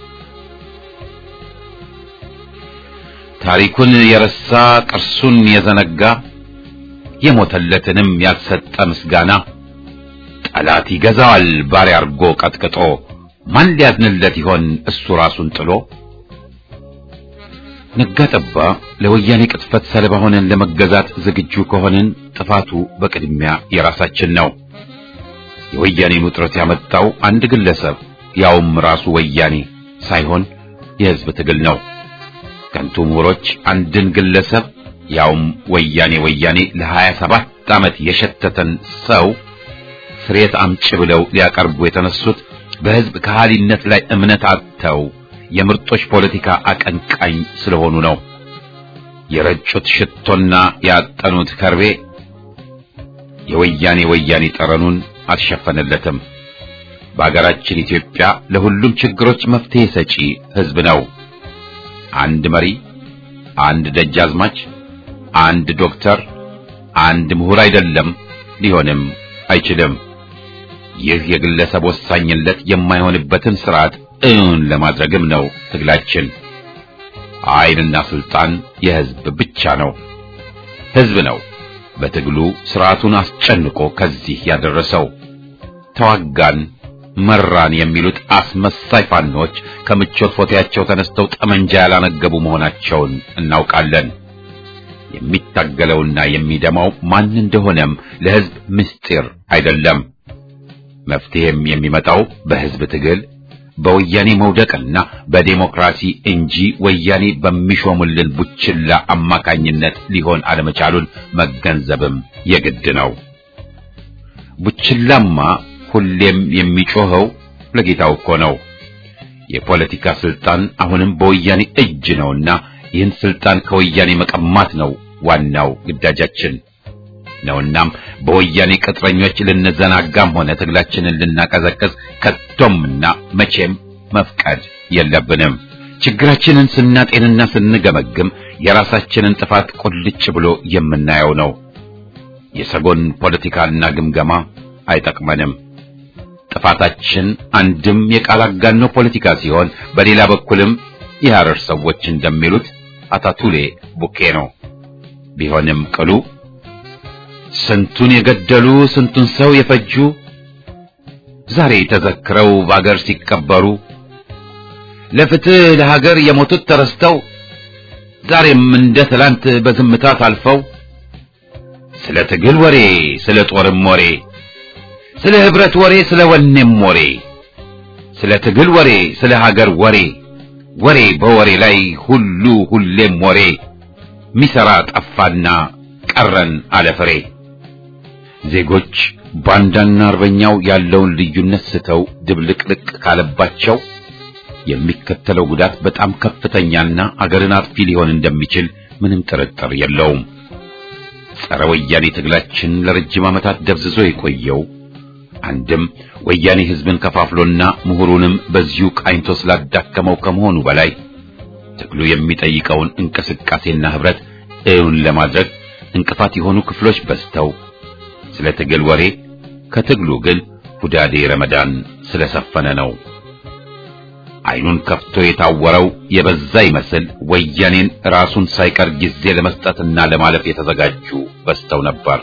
ታሪኩን የረሳ ቅርሱን የዘነጋ የሞተለትንም ያልሰጠ ምስጋና ጠላት ይገዛዋል ባሪያ አርጎ ቀጥቅጦ ማን ሊያዝንለት ይሆን እሱ ራሱን ጥሎ? ነጋ ጠባ ለወያኔ ቅጥፈት ሰለባ ሆነን ለመገዛት ዝግጁ ከሆንን ጥፋቱ በቅድሚያ የራሳችን ነው። የወያኔን ውጥረት ያመጣው አንድ ግለሰብ ያውም ራሱ ወያኔ ሳይሆን የሕዝብ ትግል ነው። ከንቱ ምሁሮች አንድን ግለሰብ ያውም ወያኔ ወያኔ ለሀያ ሰባት ዓመት የሸተተን ሰው ስሬት አምጭ ብለው ሊያቀርቡ የተነሱት በሕዝብ ከሃሊነት ላይ እምነት አጥተው የምርጦች ፖለቲካ አቀንቃኝ ስለሆኑ ነው። የረጩት ሽቶና ያጠኑት ከርቤ የወያኔ ወያኔ ጠረኑን አልሸፈነለትም። በአገራችን ኢትዮጵያ ለሁሉም ችግሮች መፍትሄ ሰጪ ሕዝብ ነው። አንድ መሪ፣ አንድ ደጃዝማች፣ አንድ ዶክተር፣ አንድ ምሁር አይደለም፣ ሊሆንም አይችልም። ይህ የግለሰብ ወሳኝነት የማይሆንበትን ስርዓት እውን ለማድረግም ነው ትግላችን። ኃይልና ስልጣን የሕዝብ ብቻ ነው። ሕዝብ ነው በትግሉ ስርዓቱን አስጨንቆ ከዚህ ያደረሰው። ተዋጋን መራን የሚሉት አስመሳይ ፋኖች ከምቾት ፎቴያቸው ተነስተው ጠመንጃ ያላነገቡ መሆናቸውን እናውቃለን። የሚታገለውና የሚደማው ማን እንደሆነም ለሕዝብ ምስጢር አይደለም። መፍትሄም የሚመጣው በሕዝብ ትግል በወያኔ መውደቅና በዴሞክራሲ እንጂ ወያኔ በሚሾሙልን ቡችላ አማካኝነት ሊሆን አለመቻሉን መገንዘብም የግድ ነው። ቡችላማ ሁሌም የሚጮኸው ለጌታው እኮ ነው። የፖለቲካ ስልጣን አሁንም በወያኔ እጅ ነውና ይህን ስልጣን ከወያኔ መቀማት ነው ዋናው ግዳጃችን ነውናም በወያኔ ቅጥረኞች ልንዘናጋም ሆነ ትግላችንን ልናቀዘቅዝ ከቶምና መቼም መፍቀድ የለብንም። ችግራችንን ስናጤንና ስንገመግም የራሳችንን ጥፋት ቁልጭ ብሎ የምናየው ነው። የሰጎን ፖለቲካና ግምገማ አይጠቅመንም። ጥፋታችን አንድም የቃል አጋኖ ፖለቲካ ሲሆን፣ በሌላ በኩልም የሐረር ሰዎች እንደሚሉት አታቱሌ ቡኬ ነው። ቢሆንም ቅሉ ስንቱን የገደሉ ስንቱን ሰው የፈጁ ዛሬ ተዘክረው በአገር ሲቀበሩ ለፍትህ ለሀገር የሞቱት ተረስተው ዛሬም እንደ ትላንት በዝምታ ታልፈው ስለ ትግል ወሬ ስለ ጦርም ወሬ ስለ ህብረት ወሬ ስለ ወኔም ወሬ ስለ ትግል ወሬ ስለ ሀገር ወሬ ወሬ በወሬ ላይ ሁሉ ሁሌም ወሬ ሚሰራ ጠፋና ቀረን አለፍሬ ዜጎች ባንዳና አርበኛው ያለውን ልዩነት ስተው ድብልቅልቅ ካለባቸው የሚከተለው ጉዳት በጣም ከፍተኛና አገርን አጥፊ ሊሆን እንደሚችል ምንም ጥርጥር የለውም። ጸረ ወያኔ ትግላችን ለረጅም ዓመታት ደብዝዞ የቆየው አንድም ወያኔ ህዝብን ከፋፍሎና ምሁሩንም በዚሁ ቃኝቶ ስላዳከመው ከመሆኑ በላይ ትግሉ የሚጠይቀውን እንቅስቃሴና ህብረት እውን ለማድረግ እንቅፋት የሆኑ ክፍሎች በዝተው ስለ ትግል ወሬ ከትግሉ ግን ሁዳዴ ረመዳን ስለሰፈነ ነው። አይኑን ከፍቶ የታወረው የበዛ ይመስል ወያኔን ራሱን ሳይቀር ጊዜ ለመስጠትና ለማለፍ የተዘጋጁ በዝተው ነበር።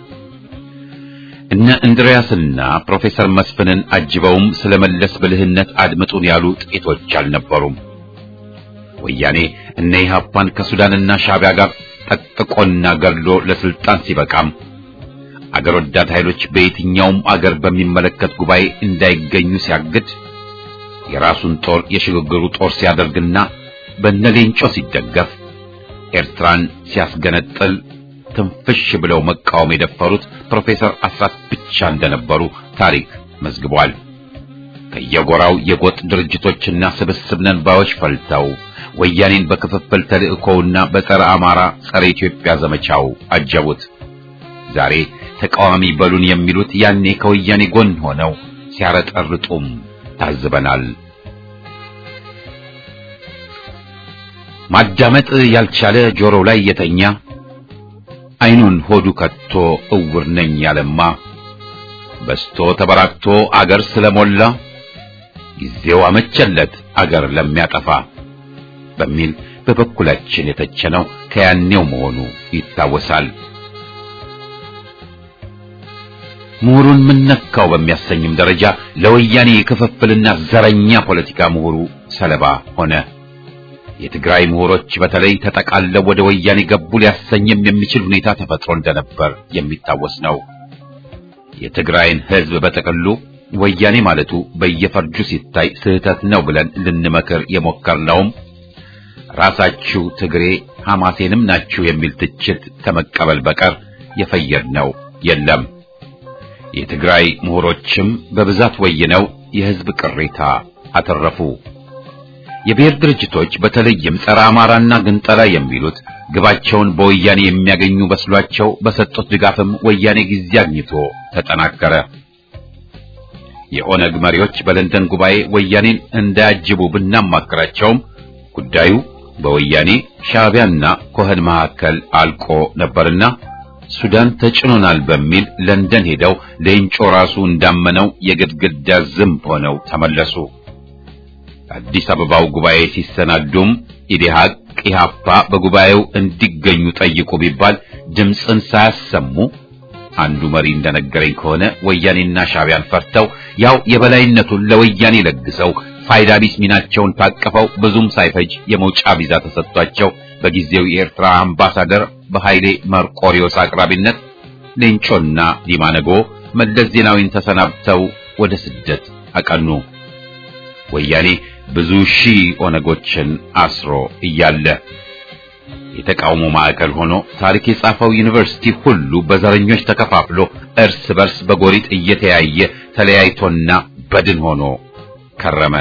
እነ እንድሪያስና ፕሮፌሰር መስፍንን አጅበውም ስለመለስ ብልህነት አድምጡን ያሉ ጥቂቶች አልነበሩም። ወያኔ እነ ኢህአፓን ከሱዳንና ሻዕቢያ ጋር ጠቅጥቆና ገድሎ ለስልጣን ሲበቃም አገር ወዳድ ኃይሎች በየትኛውም አገር በሚመለከት ጉባኤ እንዳይገኙ ሲያግድ የራሱን ጦር የሽግግሩ ጦር ሲያደርግና በነሌንጮ ሲደገፍ ኤርትራን ሲያስገነጥል ትንፍሽ ብለው መቃወም የደፈሩት ፕሮፌሰር አስራት ብቻ እንደነበሩ ታሪክ መዝግቧል። ከየጎራው የጎጥ ድርጅቶችና ስብስብ ነን ባዮች ፈልተው ወያኔን በክፍፍል ተልእኮውና በጸረ አማራ ጸረ ኢትዮጵያ ዘመቻው አጀቡት። ዛሬ ተቃዋሚ በሉን የሚሉት ያኔ ከወያኔ ጎን ሆነው ሲያረጠርጡም ታዝበናል። ማዳመጥ ያልቻለ ጆሮው ላይ የተኛ አይኑን ሆዱ ከቶ እውር ነኝ ያለማ በስቶ ተበራክቶ አገር ስለሞላ ጊዜው አመቸለት አገር ለሚያጠፋ በሚል በበኩላችን የተቸነው ከያኔው መሆኑ ይታወሳል። ምሁሩን ምነካው በሚያሰኝም ደረጃ ለወያኔ የክፍፍልና ዘረኛ ፖለቲካ ምሁሩ ሰለባ ሆነ። የትግራይ ምሁሮች በተለይ ተጠቃለው ወደ ወያኔ ገቡ ሊያሰኝም የሚችል ሁኔታ ተፈጥሮ እንደነበር የሚታወስ ነው። የትግራይን ሕዝብ በጥቅሉ ወያኔ ማለቱ በየፈርጁ ሲታይ ስህተት ነው ብለን ልንመክር የሞከርነውም ራሳችሁ ትግሬ ሐማሴንም ናችሁ የሚል ትችት ከመቀበል በቀር የፈየድነው የለም። የትግራይ ምሁሮችም በብዛት ወይነው የሕዝብ ቅሬታ አተረፉ። የብሔር ድርጅቶች በተለይም ጸረ አማራና ግንጠላ የሚሉት ግባቸውን በወያኔ የሚያገኙ በስሏቸው በሰጡት ድጋፍም ወያኔ ጊዜ አግኝቶ ተጠናከረ። የኦነግ መሪዎች በለንደን ጉባኤ ወያኔን እንዳያጅቡ ብናማክራቸውም ጉዳዩ በወያኔ ሻዕቢያና ኮህን መካከል አልቆ ነበርና ሱዳን ተጭኖናል በሚል ለንደን ሄደው ሌንጮ ራሱ እንዳመነው የግድግዳ ዝንብ ሆነው ተመለሱ። አዲስ አበባው ጉባኤ ሲሰናዱም ኢዴሃቅ ኢሃፓ በጉባኤው እንዲገኙ ጠይቁ ቢባል ድምፅን ሳያሰሙ አንዱ መሪ እንደነገረኝ ከሆነ ወያኔና ሻዕቢያን ፈርተው ያው የበላይነቱን ለወያኔ ለግሰው ፋይዳ ቢስ ሚናቸውን ታቅፈው ብዙም ሳይፈጅ የመውጫ ቪዛ ተሰጥቷቸው በጊዜው የኤርትራ አምባሳደር በኃይሌ መርቆሪዮስ አቅራቢነት ሌንጮና ዲማነጎ መለስ ዜናዊን ተሰናብተው ወደ ስደት አቀኑ። ወያኔ ብዙ ሺህ ኦነጎችን አስሮ እያለ የተቃውሞ ማዕከል ሆኖ ታሪክ የጻፈው ዩኒቨርሲቲ ሁሉ በዘረኞች ተከፋፍሎ እርስ በርስ በጎሪጥ እየተያየ ተለያይቶና በድን ሆኖ ከረመ።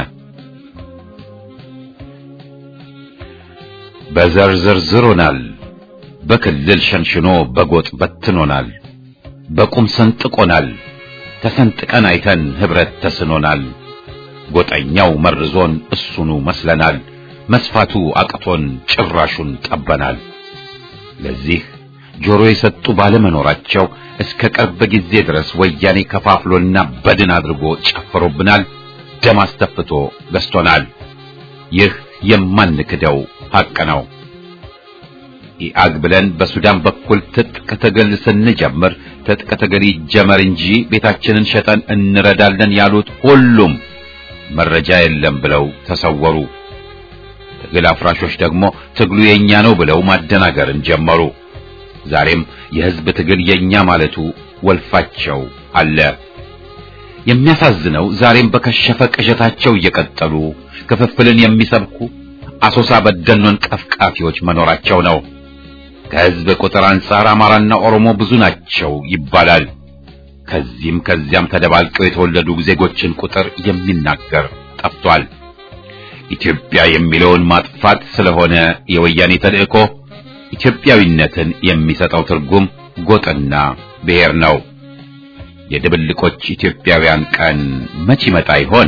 በዘር ዘርዝሮናል፣ በክልል ሸንሽኖ በጎጥ በትኖናል፣ በቁም ሰንጥቆናል፣ ተሰንጥቀን አይተን ህብረት ተስኖናል። ጎጠኛው መርዞን እሱኑ መስለናል፣ መስፋቱ አቅቶን ጭራሹን ጠበናል። ለዚህ ጆሮ የሰጡ ባለመኖራቸው እስከ ቅርብ ጊዜ ድረስ ወያኔ ከፋፍሎና በድን አድርጎ ጨፍሮብናል፣ ደም አስተፍቶ ገዝቶናል። ይህ የማንክደው ሐቅ ነው። ኢአግ ብለን በሱዳን በኩል ትጥቅ ትግል ስንጀምር ትጥቅ ትግል ይጀመር እንጂ ቤታችንን ሸጠን እንረዳለን ያሉት ሁሉም መረጃ የለም ብለው ተሰወሩ። ትግል አፍራሾች ደግሞ ትግሉ የኛ ነው ብለው ማደናገርን ጀመሩ። ዛሬም የህዝብ ትግል የኛ ማለቱ ወልፋቸው አለ። የሚያሳዝነው ዛሬም በከሸፈ ቅዠታቸው እየቀጠሉ ክፍፍልን የሚሰብኩ አሶሳ በደኖን ቀፍቃፊዎች መኖራቸው ነው። ከህዝብ ቁጥር አንጻር አማራና ኦሮሞ ብዙ ናቸው ይባላል። ከዚህም ከዚያም ተደባልቀው የተወለዱ ዜጎችን ቁጥር የሚናገር ጠፍቷል። ኢትዮጵያ የሚለውን ማጥፋት ስለሆነ የወያኔ ተልእኮ ኢትዮጵያዊነትን የሚሰጠው ትርጉም ጎጥና ብሔር ነው። የድብልቆች ኢትዮጵያውያን ቀን መች ይመጣ ይሆን?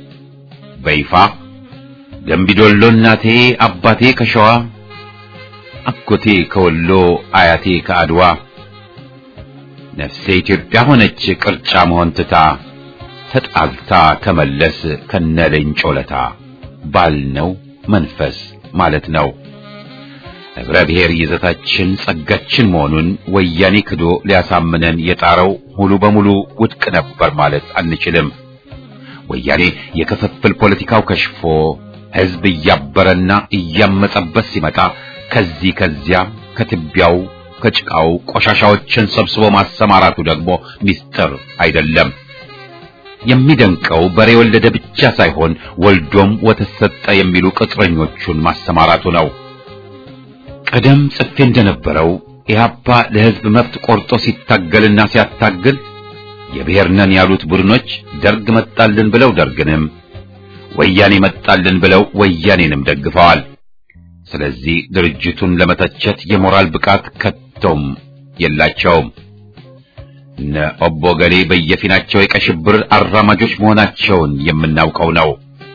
በይፋ ገንቢዶሎ እናቴ አባቴ ከሸዋ አጎቴ ከወሎ አያቴ ከአድዋ ነፍሴ ኢትዮጵያ ሆነች ቅርጫ መሆን ትታ ተጣልታ ከመለስ ከነለንጮለታ ባልነው መንፈስ ማለት ነው። ህብረ ብሔር ይዘታችን ጸጋችን መሆኑን ወያኔ ክዶ ሊያሳምነን የጣረው ሙሉ በሙሉ ውድቅ ነበር ማለት አንችልም። ወያኔ የክፍፍል ፖለቲካው ከሽፎ ህዝብ እያበረና እያመጸበት ሲመጣ ከዚህ ከዚያ ከትቢያው ከጭቃው ቆሻሻዎችን ሰብስቦ ማሰማራቱ ደግሞ ሚስጥር አይደለም። የሚደንቀው በሬ ወለደ ብቻ ሳይሆን ወልዶም ወተት ሰጠ የሚሉ ቅጥረኞቹን ማሰማራቱ ነው። ቀደም ጽፌ እንደነበረው ኢህአፓ ለህዝብ መብት ቆርጦ ሲታገልና ሲያታግል የብሔር ነን ያሉት ቡድኖች ደርግ መጣልን ብለው ደርግንም ወያኔ መጣልን ብለው ወያኔንም ደግፈዋል። ስለዚህ ድርጅቱን ለመተቸት የሞራል ብቃት ከቶም የላቸውም። እነ ኦቦ ገሌ በየፊናቸው የቀሽብር አራማጆች መሆናቸውን የምናውቀው ነው።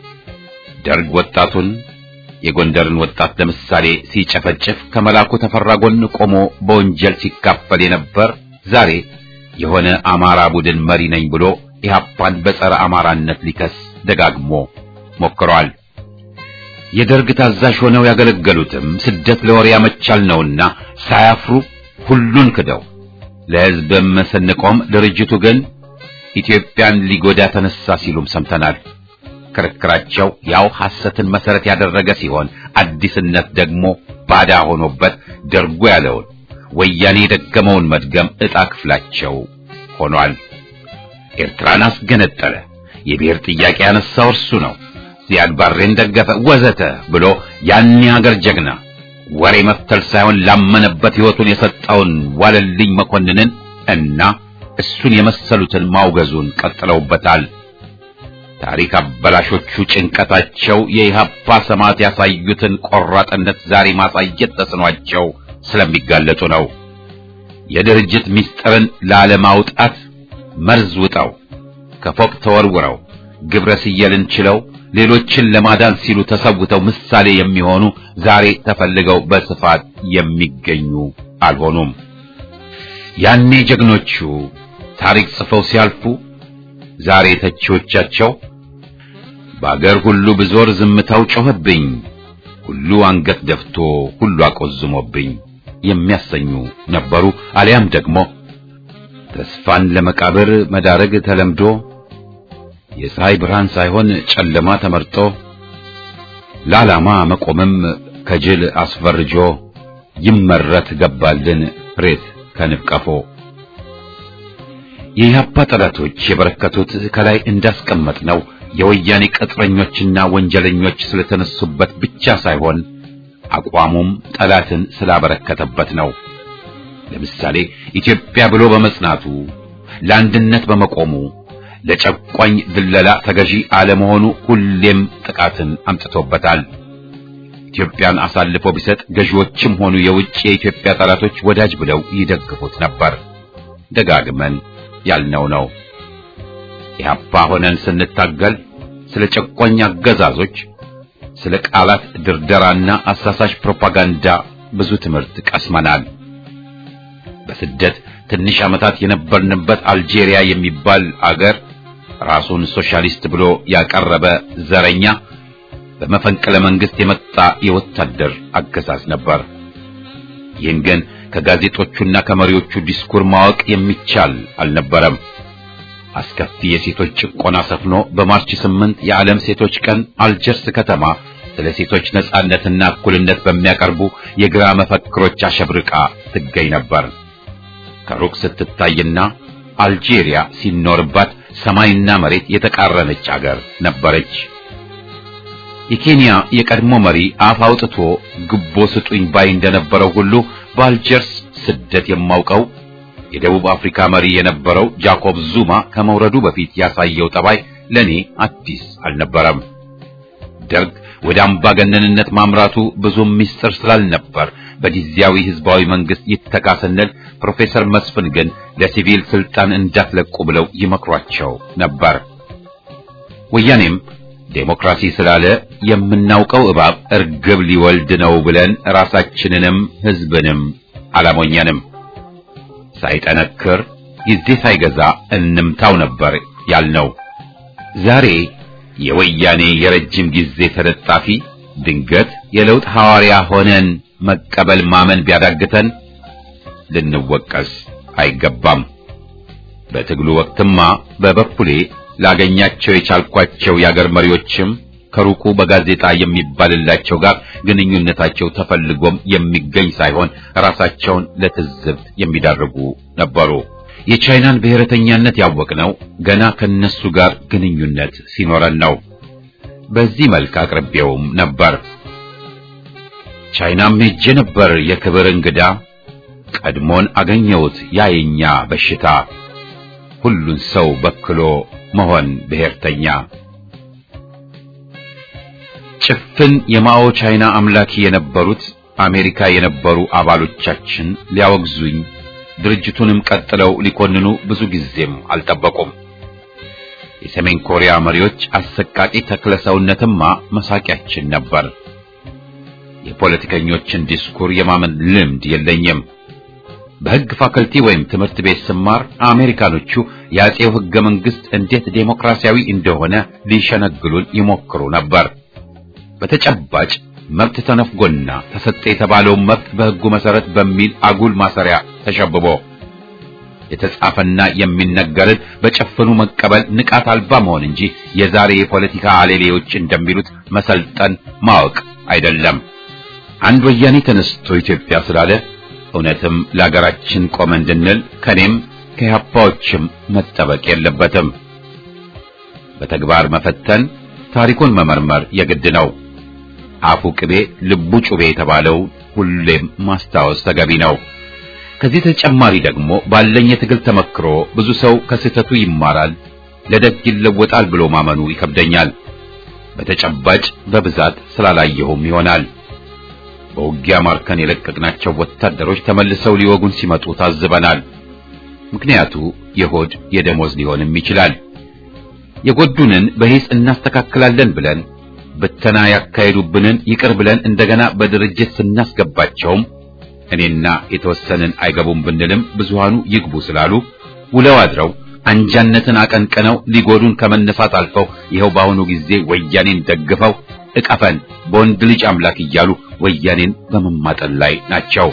ደርግ ወጣቱን የጎንደርን ወጣት ለምሳሌ ሲጨፈጭፍ ከመላኩ ተፈራ ጎን ቆሞ በወንጀል ሲካፈል የነበር ዛሬ የሆነ አማራ ቡድን መሪ ነኝ ብሎ ኢህአፓን በጸረ አማራነት ሊከስ ደጋግሞ ሞክሯል። የደርግ ታዛዥ ሆነው ያገለገሉትም ስደት ለወሬ ያመቻል ነውና ሳያፍሩ ሁሉን ክደው ለሕዝብም ስንቆም ድርጅቱ ግን ኢትዮጵያን ሊጎዳ ተነሳ ሲሉም ሰምተናል። ክርክራቸው ያው ሐሰትን መሰረት ያደረገ ሲሆን አዲስነት ደግሞ ባዳ ሆኖበት ደርጎ ያለውን ወያኔ የደገመውን መድገም ዕጣ ክፍላቸው ሆኗል። ኤርትራን አስገነጠለ፣ የብሔር ጥያቄ ያነሳው እርሱ ነው፣ ዚያድ ባሬን ደገፈ፣ ወዘተ ብሎ ያን ሀገር ጀግና ወሬ መፍተል ሳይሆን ላመነበት ሕይወቱን የሰጠውን ዋለልኝ መኮንንን እና እሱን የመሰሉትን ማውገዙን ቀጥለውበታል። ታሪክ አበላሾቹ ጭንቀታቸው የኢህአፓ ሰማዕት ያሳዩትን ቆራጥነት ዛሬ ማሳየት ተስኗቸው ስለሚጋለጡ ነው። የድርጅት ምስጢርን ላለማውጣት መርዝ ውጠው ከፎቅ ተወርውረው ግብረ ስየልን ችለው ሌሎችን ለማዳን ሲሉ ተሰውተው ምሳሌ የሚሆኑ ዛሬ ተፈልገው በስፋት የሚገኙ አልሆኑም። ያኔ ጀግኖቹ ታሪክ ጽፈው ሲያልፉ ዛሬ ተቺዎቻቸው በአገር ሁሉ ብዞር ዝምታው ጮኸብኝ፣ ሁሉ አንገት ደፍቶ ሁሉ አቆዝሞብኝ የሚያሰኙ ነበሩ። አሊያም ደግሞ ተስፋን ለመቃብር መዳረግ ተለምዶ የፀሐይ ብርሃን ሳይሆን ጨለማ ተመርጦ ለዓላማ መቆምም ከጅል አስፈርጆ ይመረት ገባልን ሬት ከንብቀፎ የኢህአፓ ጠላቶች የበረከቱት ከላይ እንዳስቀመጥ ነው የወያኔ ቅጥረኞችና ወንጀለኞች ስለተነሱበት ብቻ ሳይሆን አቋሙም ጠላትን ስላበረከተበት ነው። ለምሳሌ ኢትዮጵያ ብሎ በመጽናቱ ለአንድነት በመቆሙ ለጨቋኝ ድለላ ተገዢ አለመሆኑ ሁሌም ጥቃትን አምጥቶበታል። ኢትዮጵያን አሳልፎ ቢሰጥ ገዢዎችም ሆኑ የውጭ የኢትዮጵያ ጠላቶች ወዳጅ ብለው ይደግፉት ነበር። ደጋግመን ያልነው ነው። ኢህአፓ ሆነን ስንታገል ስለ ጨቋኝ አገዛዞች፣ ስለ ቃላት ድርደራና አሳሳሽ ፕሮፓጋንዳ ብዙ ትምህርት ቀስመናል። በስደት ትንሽ ዓመታት የነበርንበት አልጄሪያ የሚባል አገር ራሱን ሶሻሊስት ብሎ ያቀረበ ዘረኛ በመፈንቅለ መንግስት የመጣ የወታደር አገዛዝ ነበር። ይህን ግን ከጋዜጦቹና ከመሪዎቹ ዲስኩር ማወቅ የሚቻል አልነበረም። አስከፊ የሴቶች ጭቆና ሰፍኖ በማርች ስምንት የዓለም ሴቶች ቀን አልጀርስ ከተማ ስለ ሴቶች ነጻነትና እኩልነት በሚያቀርቡ የግራ መፈክሮች አሸብርቃ ትገኝ ነበር። ከሩቅ ስትታይና አልጄሪያ ሲኖርባት ሰማይና መሬት የተቃረነች አገር ነበረች። የኬንያ የቀድሞ መሪ አፍ አውጥቶ ግቦ ስጡኝ ባይ እንደነበረው ሁሉ በአልጀርስ ስደት የማውቀው የደቡብ አፍሪካ መሪ የነበረው ጃኮብ ዙማ ከመውረዱ በፊት ያሳየው ጠባይ ለኔ አዲስ አልነበረም። ደርግ ወደ አምባገነንነት ማምራቱ ብዙም ምስጢር ስላልነበር በጊዜያዊ ህዝባዊ መንግስት ይተካ ስንል ፕሮፌሰር መስፍን ግን ለሲቪል ስልጣን እንዳትለቁ ብለው ይመክሯቸው ነበር። ወያኔም ዴሞክራሲ ስላለ የምናውቀው እባብ እርግብ ሊወልድ ነው ብለን ራሳችንንም ህዝብንም አላሞኘንም። ሳይጠነክር ጊዜ ሳይገዛ እንምታው ነበር ያልነው። ዛሬ የወያኔ የረጅም ጊዜ ተለጣፊ ድንገት የለውጥ ሐዋርያ ሆነን መቀበል ማመን ቢያዳግተን ልንወቀስ አይገባም። በትግሉ ወቅትማ በበኩሌ ላገኛቸው የቻልኳቸው የአገር መሪዎችም ከሩቁ በጋዜጣ የሚባልላቸው ጋር ግንኙነታቸው ተፈልጎም የሚገኝ ሳይሆን ራሳቸውን ለትዝብት የሚዳርጉ ነበሩ። የቻይናን ብሔረተኛነት ያወቅነው ገና ከነሱ ጋር ግንኙነት ሲኖረን ነው። በዚህ መልክ አቅርቤውም ነበር። ቻይናም ሄጄ ነበር የክብር እንግዳ፣ ቀድሞን አገኘሁት ያየኛ በሽታ ሁሉን ሰው በክሎ መሆን ብሔርተኛ ጭፍን የማኦ ቻይና አምላኪ የነበሩት አሜሪካ የነበሩ አባሎቻችን ሊያወግዙኝ ድርጅቱንም ቀጥለው ሊኮንኑ ብዙ ጊዜም አልጠበቁም። የሰሜን ኮሪያ መሪዎች አሰቃቂ ተክለ ሰውነትማ መሳቂያችን ነበር። የፖለቲከኞችን ዲስኩር የማመን ልምድ የለኝም። በሕግ ፋከልቲ ወይም ትምህርት ቤት ስማር አሜሪካኖቹ የአጼው ሕገ መንግሥት እንዴት ዴሞክራሲያዊ እንደሆነ ሊሸነግሉን ይሞክሩ ነበር። በተጨባጭ መብት ተነፍጎና ተሰጠ የተባለውን መብት በሕጉ መሰረት በሚል አጉል ማሰሪያ ተሸብቦ የተጻፈና የሚነገርን በጨፍኑ መቀበል ንቃት አልባ መሆን እንጂ የዛሬ የፖለቲካ አሌሌዎች እንደሚሉት መሰልጠን ማወቅ አይደለም። አንድ ወያኔ ተነስቶ ኢትዮጵያ ስላለ እውነትም ለሀገራችን ቆመ እንድንል ከኔም ከኢህአፓዎችም መጠበቅ የለበትም። በተግባር መፈተን፣ ታሪኩን መመርመር የግድ ነው። አፉ ቅቤ ልቡ ጩቤ የተባለው ሁሌም ማስታወስ ተገቢ ነው። ከዚህ ተጨማሪ ደግሞ ባለኝ የትግል ተመክሮ ብዙ ሰው ከስህተቱ ይማራል፣ ለደግ ይለወጣል ብሎ ማመኑ ይከብደኛል። በተጨባጭ በብዛት ስላላየሁም ይሆናል። በውጊያ ማርከን የለቀቅናቸው ወታደሮች ተመልሰው ሊወጉን ሲመጡ ታዝበናል። ምክንያቱ የሆድ የደሞዝ ሊሆንም ይችላል። የጎዱንን በሂስ እናስተካክላለን ብለን ብተና ያካሄዱብንን ይቅር ብለን እንደገና በድርጅት ስናስገባቸውም እኔና የተወሰንን አይገቡም ብንልም ብዙሃኑ ይግቡ ስላሉ ውለው አድረው አንጃነትን አቀንቅነው ሊጎዱን ከመነሳት አልፈው ይኸው በአሁኑ ጊዜ ወያኔን ደግፈው እቀፈን በወንድ ልጅ አምላክ እያሉ ወያኔን በመማጠን ላይ ናቸው።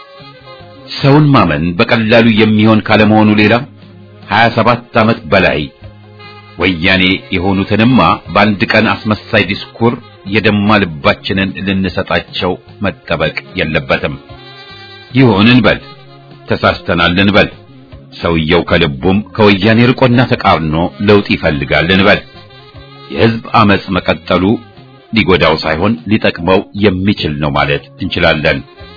ሰውን ማመን በቀላሉ የሚሆን ካለመሆኑ ሌላ 27 ዓመት በላይ ወያኔ የሆኑትንማ በአንድ ቀን አስመሳይ ዲስኩር የደማ ልባችንን ልንሰጣቸው መጠበቅ የለበትም። ይሁን እንበል፣ ተሳስተናል እንበል፣ ሰውየው ከልቡም ከወያኔ ርቆና ተቃርኖ ለውጥ ይፈልጋል እንበል። የሕዝብ አመጽ መቀጠሉ ሊጎዳው ሳይሆን ሊጠቅመው የሚችል ነው ማለት እንችላለን።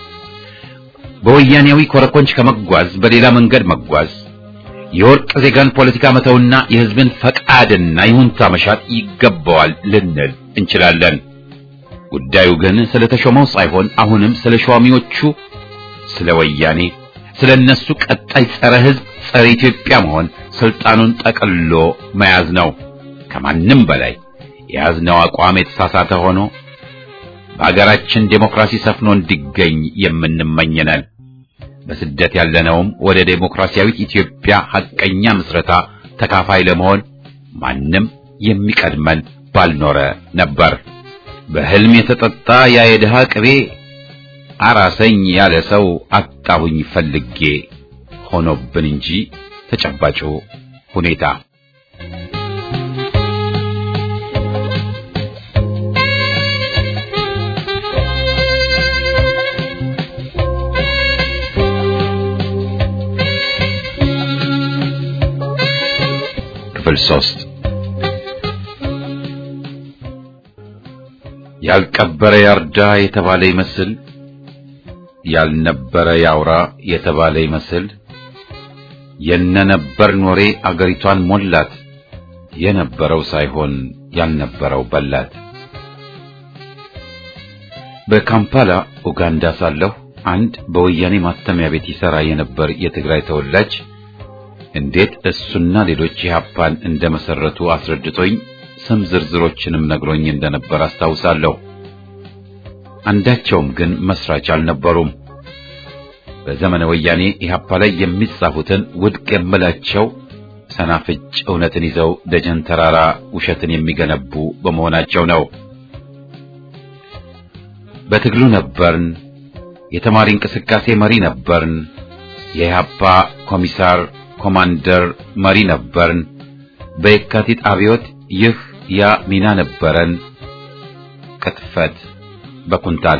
በወያኔያዊ ኮረኮንች ከመጓዝ በሌላ መንገድ መጓዝ የወርቅ ዜጋን ፖለቲካ መተውና የሕዝብን ፈቃድና ይሁንታ መሻት ይገባዋል ልንል እንችላለን። ጉዳዩ ግን ስለ ተሾመው ሳይሆን አሁንም ስለ ሿሚዎቹ፣ ስለ ወያኔ፣ ስለ እነሱ ቀጣይ ጸረ ሕዝብ ጸረ ኢትዮጵያ መሆን ስልጣኑን ጠቅሎ መያዝ ነው። ከማንም በላይ የያዝነው አቋም የተሳሳተ ሆኖ በአገራችን ዴሞክራሲ ሰፍኖ እንዲገኝ የምንመኝነን በስደት ያለነውም ወደ ዴሞክራሲያዊት ኢትዮጵያ ሐቀኛ ምስረታ ተካፋይ ለመሆን ማንም የሚቀድመን ባልኖረ ነበር። በሕልም የተጠጣ ያ የድሃ ቅቤ አራሰኝ ያለ ሰው አጣሁኝ ፈልጌ ሆኖብን እንጂ ተጨባጩ ሁኔታ ክፍል ሶስት ያልቀበረ ያርዳ የተባለ ይመስል ያልነበረ ያውራ የተባለ ይመስል የነነበር ኖሬ አገሪቷን ሞላት የነበረው ሳይሆን ያልነበረው በላት። በካምፓላ ኡጋንዳ ሳለሁ አንድ በወያኔ ማተሚያ ቤት ይሰራ የነበር የትግራይ ተወላጅ እንዴት እሱና ሌሎች ኢህአፓን እንደመሰረቱ አስረድቶኝ ስም ዝርዝሮችንም ነግሮኝ እንደነበር አስታውሳለሁ። አንዳቸውም ግን መስራች አልነበሩም። በዘመነ ወያኔ ኢህአፓ ላይ የሚጻፉትን ውድቅ የምላቸው ሰናፍጭ እውነትን ይዘው ደጀን ተራራ ውሸትን የሚገነቡ በመሆናቸው ነው። በትግሉ ነበርን፣ የተማሪ እንቅስቃሴ መሪ ነበርን፣ የኢህአፓ ኮሚሳር ኮማንደር መሪ ነበርን፣ በየካቲት አብዮት ይህ ያ ሚና ነበረን። ቅጥፈት በኩንታል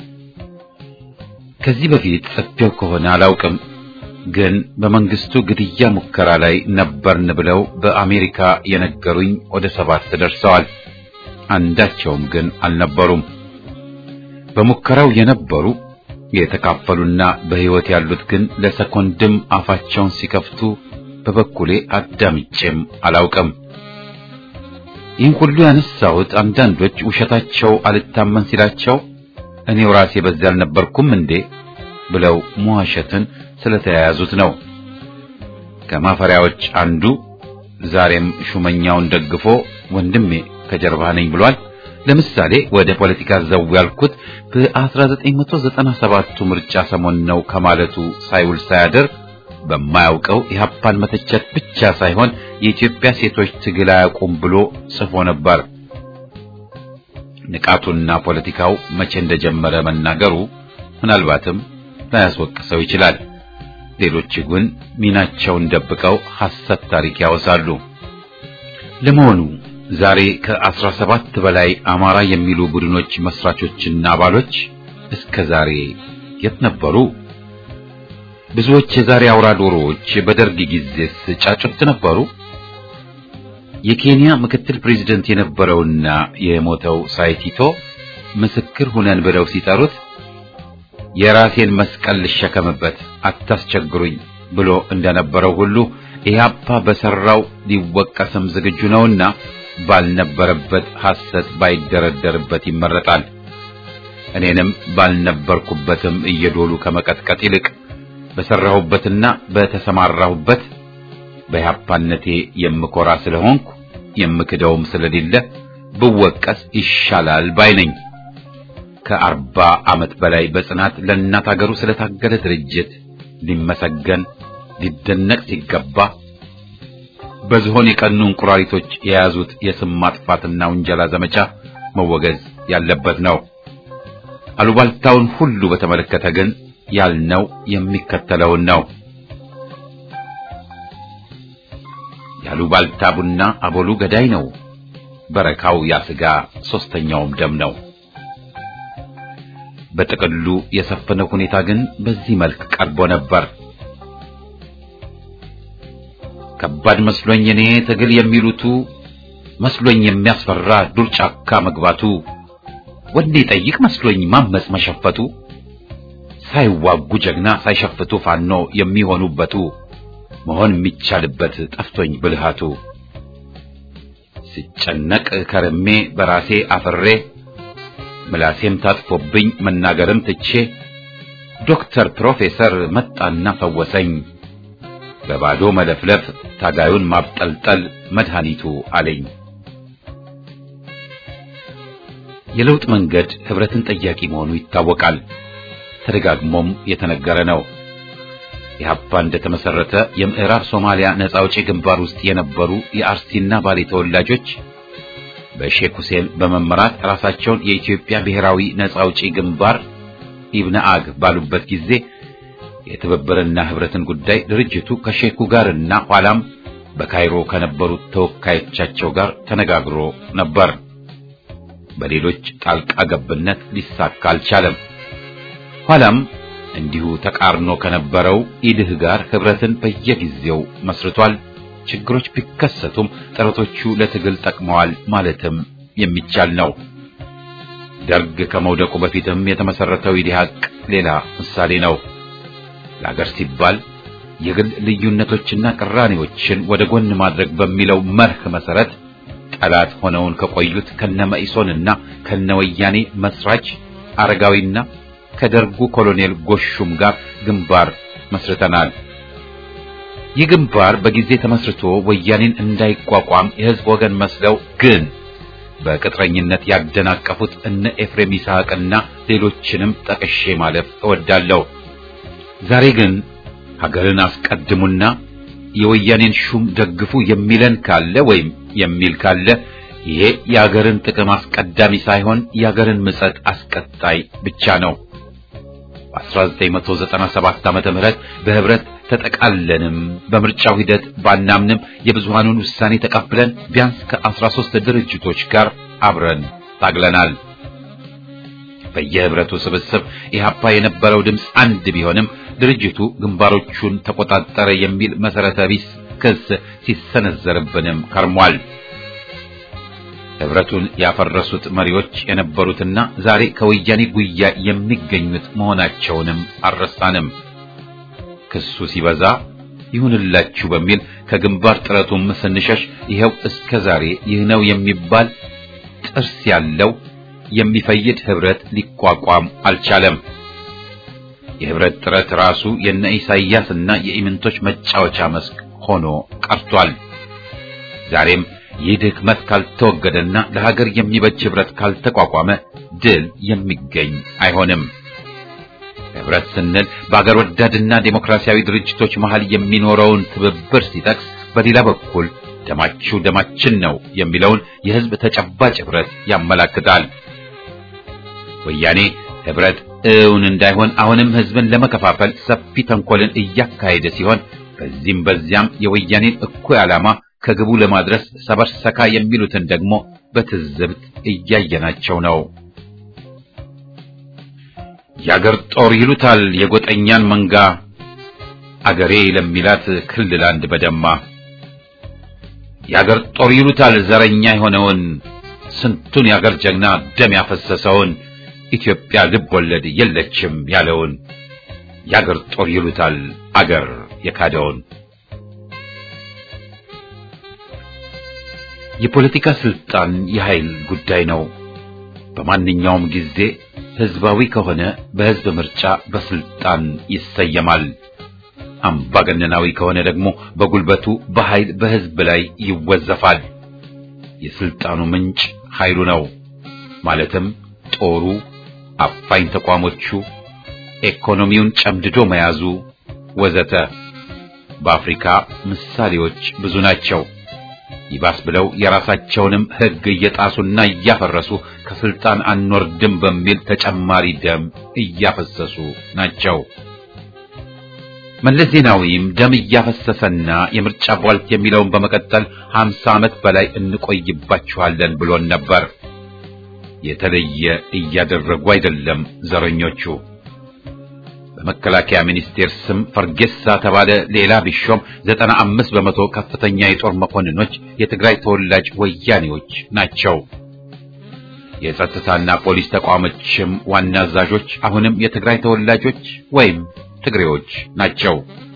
ከዚህ በፊት ጽፌው ከሆነ አላውቅም፣ ግን በመንግስቱ ግድያ ሙከራ ላይ ነበርን ብለው በአሜሪካ የነገሩኝ ወደ ሰባት ደርሰዋል። አንዳቸውም ግን አልነበሩም። በሙከራው የነበሩ የተካፈሉና በሕይወት ያሉት ግን ለሰኮንድም አፋቸውን ሲከፍቱ በበኩሌ አዳምጬም አላውቅም። ይህን ሁሉ ያነሳሁት አንዳንዶች ውሸታቸው አልታመን ሲላቸው እኔው ራሴ በዚያ አልነበርኩም እንዴ ብለው መዋሸትን ስለተያያዙት ነው። ከማፈሪያዎች አንዱ ዛሬም ሹመኛውን ደግፎ ወንድሜ ከጀርባ ነኝ ብሏል። ለምሳሌ ወደ ፖለቲካ ዘው ያልኩት በ1997ቱ ምርጫ ሰሞን ነው ከማለቱ ሳይውል ሳያድር በማያውቀው ኢህአፓን መተቸት ብቻ ሳይሆን የኢትዮጵያ ሴቶች ትግል አያውቁም ብሎ ጽፎ ነበር። ንቃቱና ፖለቲካው መቼ እንደጀመረ መናገሩ ምናልባትም ላያስወቅሰው ይችላል። ሌሎች ግን ሚናቸውን ደብቀው ሐሰት ታሪክ ያወሳሉ። ለመሆኑ ዛሬ ከአስራ ሰባት በላይ አማራ የሚሉ ቡድኖች መስራቾችና አባሎች እስከ ዛሬ የት ነበሩ? ብዙዎች የዛሬ አውራ ዶሮዎች በደርግ ጊዜስ ጫጩት ነበሩ? የኬንያ ምክትል ፕሬዝደንት የነበረውና የሞተው ሳይቲቶ ምስክር ሁነን ብለው ሲጠሩት የራሴን መስቀል ልሸከምበት አታስቸግሩኝ ብሎ እንደነበረው ሁሉ ኢህአፓ በሰራው ሊወቀስም ዝግጁ ነውና ባልነበረበት ሐሰት ባይደረደርበት ይመረጣል። እኔንም ባልነበርኩበትም እየዶሉ ከመቀጥቀጥ ይልቅ በሰራሁበትና በተሰማራሁበት በኢህአፓነቴ የምኮራ ስለሆንኩ የምክደውም ስለሌለ ብወቀስ ይሻላል ባይ ነኝ። ከአርባ ዓመት በላይ በጽናት ለእናት አገሩ ስለታገለ ድርጅት ሊመሰገን ሊደነቅ ሲገባ በዝሆን የቀኑ እንቁራሪቶች የያዙት የስም ማጥፋትና ውንጀላ ዘመቻ መወገዝ ያለበት ነው። አሉባልታውን ሁሉ በተመለከተ ግን ያልነው የሚከተለውን ነው። ያሉባልታ ቡና አቦሉ ገዳይ ነው፣ በረካው ያስጋ ሶስተኛውም ደም ነው። በጥቅሉ የሰፈነው ሁኔታ ግን በዚህ መልክ ቀርቦ ነበር። ከባድ መስሎኝ እኔ ትግል የሚሉቱ መስሎኝ የሚያስፈራ ዱር ጫካ መግባቱ ወንዴ ጠይቅ መስሎኝ ማመጽ መሸፈቱ ሳይዋጉ ጀግና ሳይሸፍቱ ፋኖ የሚሆኑበቱ መሆን የሚቻልበት ጠፍቶኝ ብልሃቱ ሲጨነቅ ከርሜ በራሴ አፍሬ ምላሴም ታጥፎብኝ መናገርም ትቼ ዶክተር ፕሮፌሰር መጣና ፈወሰኝ በባዶ መለፍለፍ ታጋዩን ማብጠልጠል መድኃኒቱ አለኝ። የለውጥ መንገድ ህብረትን ጠያቂ መሆኑ ይታወቃል። ተደጋግሞም የተነገረ ነው። ኢህአፓ እንደተመሰረተ የምዕራብ ሶማሊያ ነጻ አውጪ ግንባር ውስጥ የነበሩ የአርሲና ባሌ ተወላጆች በሼክ ሁሴን በመመራት ራሳቸውን የኢትዮጵያ ብሔራዊ ነጻ አውጪ ግንባር ኢብነአግ ባሉበት ጊዜ የትብብርና ህብረትን ጉዳይ ድርጅቱ ከሼኩ ጋርና ኋላም በካይሮ ከነበሩት ተወካዮቻቸው ጋር ተነጋግሮ ነበር። በሌሎች ጣልቃ ገብነት ሊሳካ አልቻለም። ኋላም እንዲሁ ተቃርኖ ከነበረው ኢድህ ጋር ህብረትን በየጊዜው መስርቷል። ችግሮች ቢከሰቱም ጥረቶቹ ለትግል ጠቅመዋል ማለትም የሚቻል ነው። ደርግ ከመውደቁ በፊትም የተመሰረተው ኢዲሃቅ ሌላ ምሳሌ ነው። ለአገር ሲባል የግል ልዩነቶችና ቅራኔዎችን ወደ ጎን ማድረግ በሚለው መርህ መሰረት ጠላት ሆነውን ከቆዩት ከነመኢሶንና ከነወያኔ መስራች አረጋዊና ከደርጉ ኮሎኔል ጎሹም ጋር ግንባር መስርተናል። ይህ ግንባር በጊዜ ተመስርቶ ወያኔን እንዳይቋቋም የህዝብ ወገን መስለው ግን በቅጥረኝነት ያደናቀፉት እነ ኤፍሬም ይስሐቅና ሌሎችንም ጠቅሼ ማለፍ እወዳለሁ። ዛሬ ግን ሀገርን አስቀድሙና የወያኔን ሹም ደግፉ የሚለን ካለ ወይም የሚል ካለ ይሄ የሀገርን ጥቅም አስቀዳሚ ሳይሆን የሀገርን ምጸት አስቀጣይ ብቻ ነው። በ1997 ዓመተ ምህረት በህብረት ተጠቃለንም በምርጫው ሂደት ባናምንም የብዙሃኑን ውሳኔ ተቀብለን ቢያንስ ከ13 ድርጅቶች ጋር አብረን ታግለናል። በየህብረቱ ስብስብ ኢህአፓ የነበረው ድምፅ አንድ ቢሆንም ድርጅቱ ግንባሮቹን ተቆጣጠረ የሚል መሰረተ ቢስ ክስ ሲሰነዘርብንም ከርሟል። ህብረቱን ያፈረሱት መሪዎች የነበሩትና ዛሬ ከወያኔ ጉያ የሚገኙት መሆናቸውንም አልረሳንም። ክሱ ሲበዛ ይሁንላችሁ በሚል ከግንባር ጥረቱም ስንሸሽ ይኸው እስከ ዛሬ ይህ ነው የሚባል ጥርስ ያለው የሚፈይድ ህብረት ሊቋቋም አልቻለም። የህብረት ጥረት ራሱ የነ ኢሳይያስና የኢምንቶች መጫወቻ መስክ ሆኖ ቀርቷል። ዛሬም ይህ ድክመት ካልተወገደና ለሀገር የሚበጅ ህብረት ካልተቋቋመ ድል የሚገኝ አይሆንም። ህብረት ስንል በአገር ወዳድና ዴሞክራሲያዊ ድርጅቶች መሃል የሚኖረውን ትብብር ሲጠቅስ፣ በሌላ በኩል ደማችሁ ደማችን ነው የሚለውን የህዝብ ተጨባጭ ህብረት ያመላክታል። ወያኔ ህብረት እውን እንዳይሆን አሁንም ህዝብን ለመከፋፈል ሰፊ ተንኮልን እያካሄደ ሲሆን በዚህም በዚያም የወያኔን እኩይ ዓላማ ከግቡ ለማድረስ ሰበርሰካ የሚሉትን ደግሞ በትዝብት እያየናቸው ነው። የአገር ጦር ይሉታል የጎጠኛን መንጋ አገሬ ለሚላት ክልል አንድ በደማ የአገር ጦር ይሉታል ዘረኛ የሆነውን ስንቱን የአገር ጀግና ደም ያፈሰሰውን ኢትዮጵያ ልብ ወለድ የለችም ያለውን የአገር ጦር ይሉታል አገር የካደውን የፖለቲካ ስልጣን የኃይል ጉዳይ ነው። በማንኛውም ጊዜ ህዝባዊ ከሆነ በህዝብ ምርጫ በስልጣን ይሰየማል። አምባገነናዊ ከሆነ ደግሞ በጉልበቱ በኃይል በህዝብ ላይ ይወዘፋል። የስልጣኑ ምንጭ ኃይሉ ነው። ማለትም ጦሩ፣ አፋኝ ተቋሞቹ፣ ኢኮኖሚውን ጨምድዶ መያዙ ወዘተ። በአፍሪካ ምሳሌዎች ብዙ ናቸው። ይባስ ብለው የራሳቸውንም ህግ እየጣሱና እያፈረሱ ከስልጣን አንወርድም በሚል ተጨማሪ ደም እያፈሰሱ ናቸው። መለስ ዜናዊም ደም እያፈሰሰና የምርጫ ቧልት የሚለውን በመቀጠል ሀምሳ ዓመት በላይ እንቆይባችኋለን ብሎን ነበር። የተለየ እያደረጉ አይደለም ዘረኞቹ። በመከላከያ ሚኒስቴር ስም ፈርጌሳ ተባለ ሌላ ቢሾም ዘጠና አምስት በመቶ ከፍተኛ የጦር መኮንኖች የትግራይ ተወላጅ ወያኔዎች ናቸው። የጸጥታና ፖሊስ ተቋሞችም ዋና አዛዦች አሁንም የትግራይ ተወላጆች ወይም ትግሬዎች ናቸው።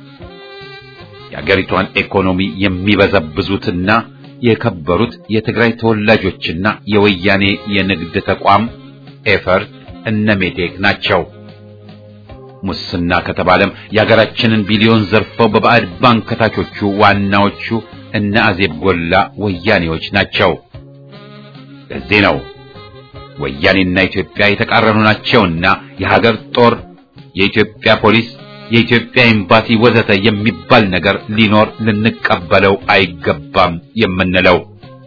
የአገሪቷን ኢኮኖሚ የሚበዘብዙትና የከበሩት የትግራይ ተወላጆችና የወያኔ የንግድ ተቋም ኤፈርት እነ ሜቴክ ናቸው። ሙስና ከተባለም የሀገራችንን ቢሊዮን ዘርፈው በባዕድ ባንክ ከታቾቹ ዋናዎቹ እነ አዜብ ጎላ ወያኔዎች ናቸው። ለዚህ ነው ወያኔና ኢትዮጵያ የተቃረኑ ናቸውና የሀገር ጦር፣ የኢትዮጵያ ፖሊስ፣ የኢትዮጵያ ኤምባሲ ወዘተ የሚባል ነገር ሊኖር ልንቀበለው አይገባም የምንለው።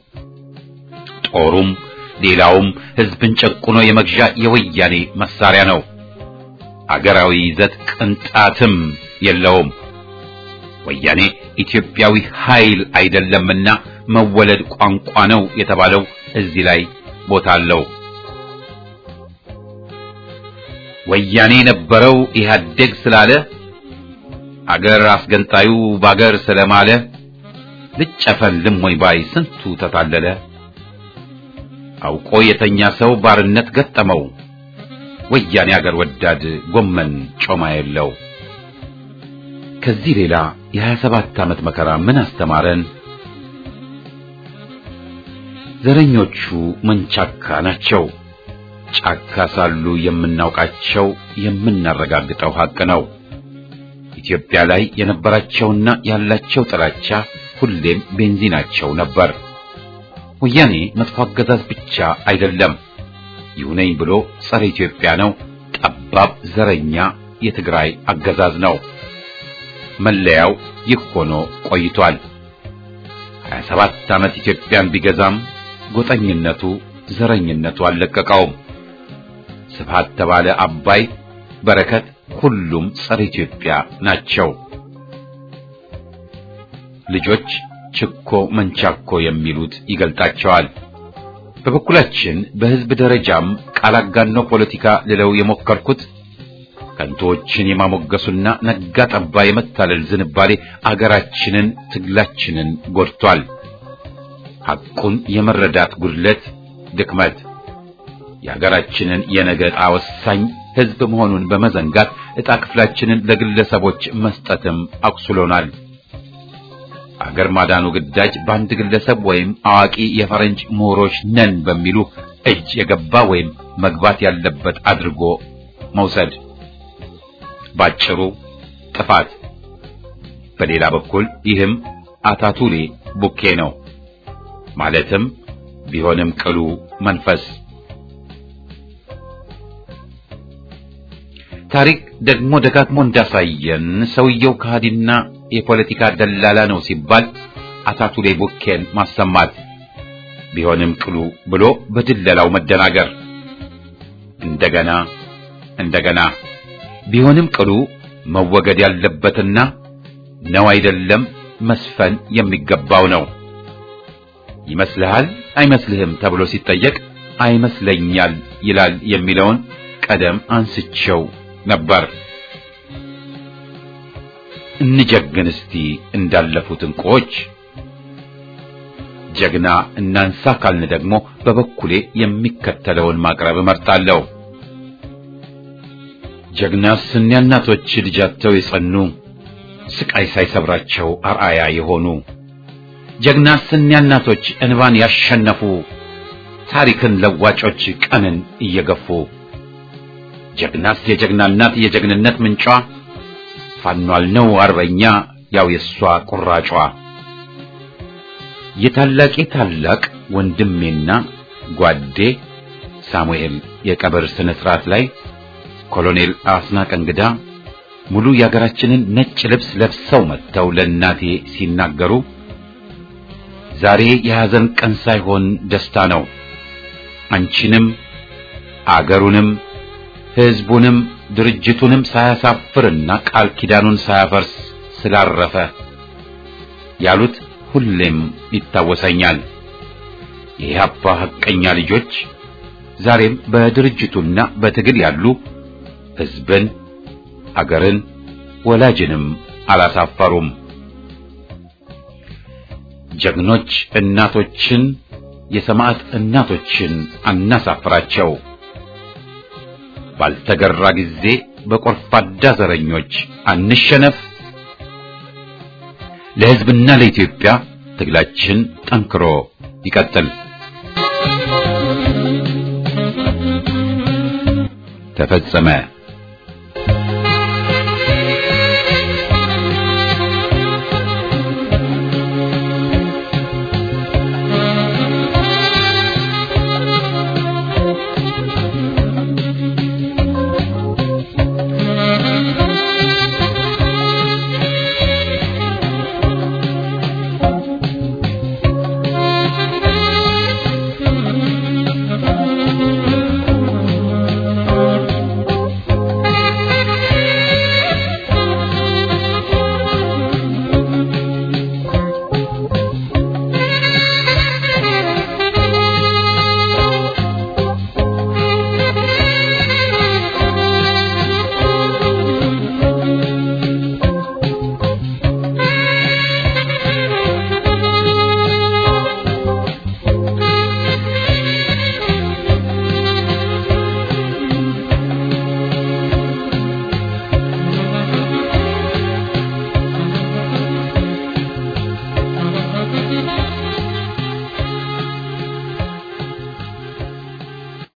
ጦሩም ሌላውም ህዝብን ጨቁኖ የመግዣ የወያኔ መሳሪያ ነው። አገራዊ ይዘት ቅንጣትም የለውም። ወያኔ ኢትዮጵያዊ ኃይል አይደለምና መወለድ ቋንቋ ነው የተባለው እዚህ ላይ ቦታ አለው። ወያኔ የነበረው ኢህአዴግ ስላለ አገር አስገንጣዩ ባገር ስለማለ ልጨፈልም ወይ ባይ ስንቱ ተታለለ። አውቆ የተኛ ሰው ባርነት ገጠመው። ወያኔ አገር ወዳድ ጎመን ጮማ የለው። ከዚህ ሌላ የሀያ ሰባት ዓመት መከራ ምን አስተማረን? ዘረኞቹ መንቻካ ናቸው። ጫካ ሳሉ የምናውቃቸው የምናረጋግጠው ሐቅ ነው። ኢትዮጵያ ላይ የነበራቸውና ያላቸው ጥላቻ ሁሌም ቤንዚናቸው ነበር። ወያኔ መጥፎ አገዛዝ ብቻ አይደለም፣ ይሁነኝ ብሎ ጸረ ኢትዮጵያ ነው። ጠባብ ዘረኛ የትግራይ አገዛዝ ነው። መለያው ይህ ሆኖ ቆይቷል። 27 ዓመት ኢትዮጵያን ቢገዛም ጎጠኝነቱ፣ ዘረኝነቱ አልለቀቀውም። ስብሃት ተባለ አባይ፣ በረከት ሁሉም ጸረ ኢትዮጵያ ናቸው። ልጆች ችኮ መንቻኮ የሚሉት ይገልጣቸዋል። በበኩላችን በሕዝብ ደረጃም ቃል አጋኖ ፖለቲካ ልለው የሞከርኩት ከንቶችን የማሞገሱና ነጋ ጠባ የመታለል ዝንባሌ አገራችንን፣ ትግላችንን ጎድቷል። ሐቁን የመረዳት ጉድለት፣ ድክመት የሀገራችንን የነገ ዕጣ ወሳኝ ሕዝብ መሆኑን በመዘንጋት ዕጣ ክፍላችንን ለግለሰቦች መስጠትም አቁስሎናል። አገር ማዳኑ ግዳጅ በአንድ ግለሰብ ወይም አዋቂ የፈረንጅ ምሁሮች ነን በሚሉ እጅ የገባ ወይም መግባት ያለበት አድርጎ መውሰድ ባጭሩ ጥፋት። በሌላ በኩል ይህም አታቱሌ ቡኬ ነው። ማለትም ቢሆንም ቅሉ መንፈስ ታሪክ ደግሞ ደጋግሞ እንዳሳየን ሰውየው ከሃዲና የፖለቲካ ደላላ ነው ሲባል አታቱሌ ቡኬን ማሰማት ቢሆንም ቅሉ ብሎ በድለላው መደናገር እንደገና እንደገና ቢሆንም ቅሉ መወገድ ያለበትና ነው አይደለም መስፈን የሚገባው ነው። ይመስልሃል አይመስልህም ተብሎ ሲጠየቅ አይመስለኛል ይላል የሚለውን ቀደም አንስቸው ነበር። እንጀግን እስቲ እንዳለፉት እንቁዎች። ጀግና እናንሳ ካልን ደግሞ በበኩሌ የሚከተለውን ማቅረብ እመርጣለሁ። ጀግናስ እኒያ እናቶች ልጃቸው የጸኑ ስቃይ ሳይሰብራቸው አርአያ የሆኑ ጀግናስ እኒያ እናቶች እንባን ያሸነፉ ታሪክን ለዋጮች ቀንን እየገፉ ጀግናስ የጀግና እናት የጀግንነት ምንጯ ፋኗል ነው አርበኛ ያው የሷ ቁራጯ የታላቄ ታላቅ ወንድሜና ጓዴ ሳሙኤል የቀብር ስነ ስርዓት ላይ ኮሎኔል አስናቀ እንግዳ ሙሉ የሀገራችንን ነጭ ልብስ ለብሰው መጥተው ለእናቴ ሲናገሩ ዛሬ የሐዘን ቀን ሳይሆን ደስታ ነው። አንቺንም አገሩንም ሕዝቡንም ድርጅቱንም ሳያሳፍርና ቃል ኪዳኑን ሳያፈርስ ስላረፈ ያሉት ሁሌም ይታወሰኛል። የኢህአፓ ሐቀኛ ልጆች ዛሬም በድርጅቱና በትግል ያሉ ሕዝብን፣ አገርን፣ ወላጅንም አላሳፈሩም። ጀግኖች እናቶችን የሰማዕት እናቶችን አናሳፍራቸው። ባልተገራ ጊዜ በቆርፋዳ ዘረኞች አንሸነፍ። ለሕዝብና ለኢትዮጵያ ትግላችን ጠንክሮ ይቀጥል። ተፈጸመ።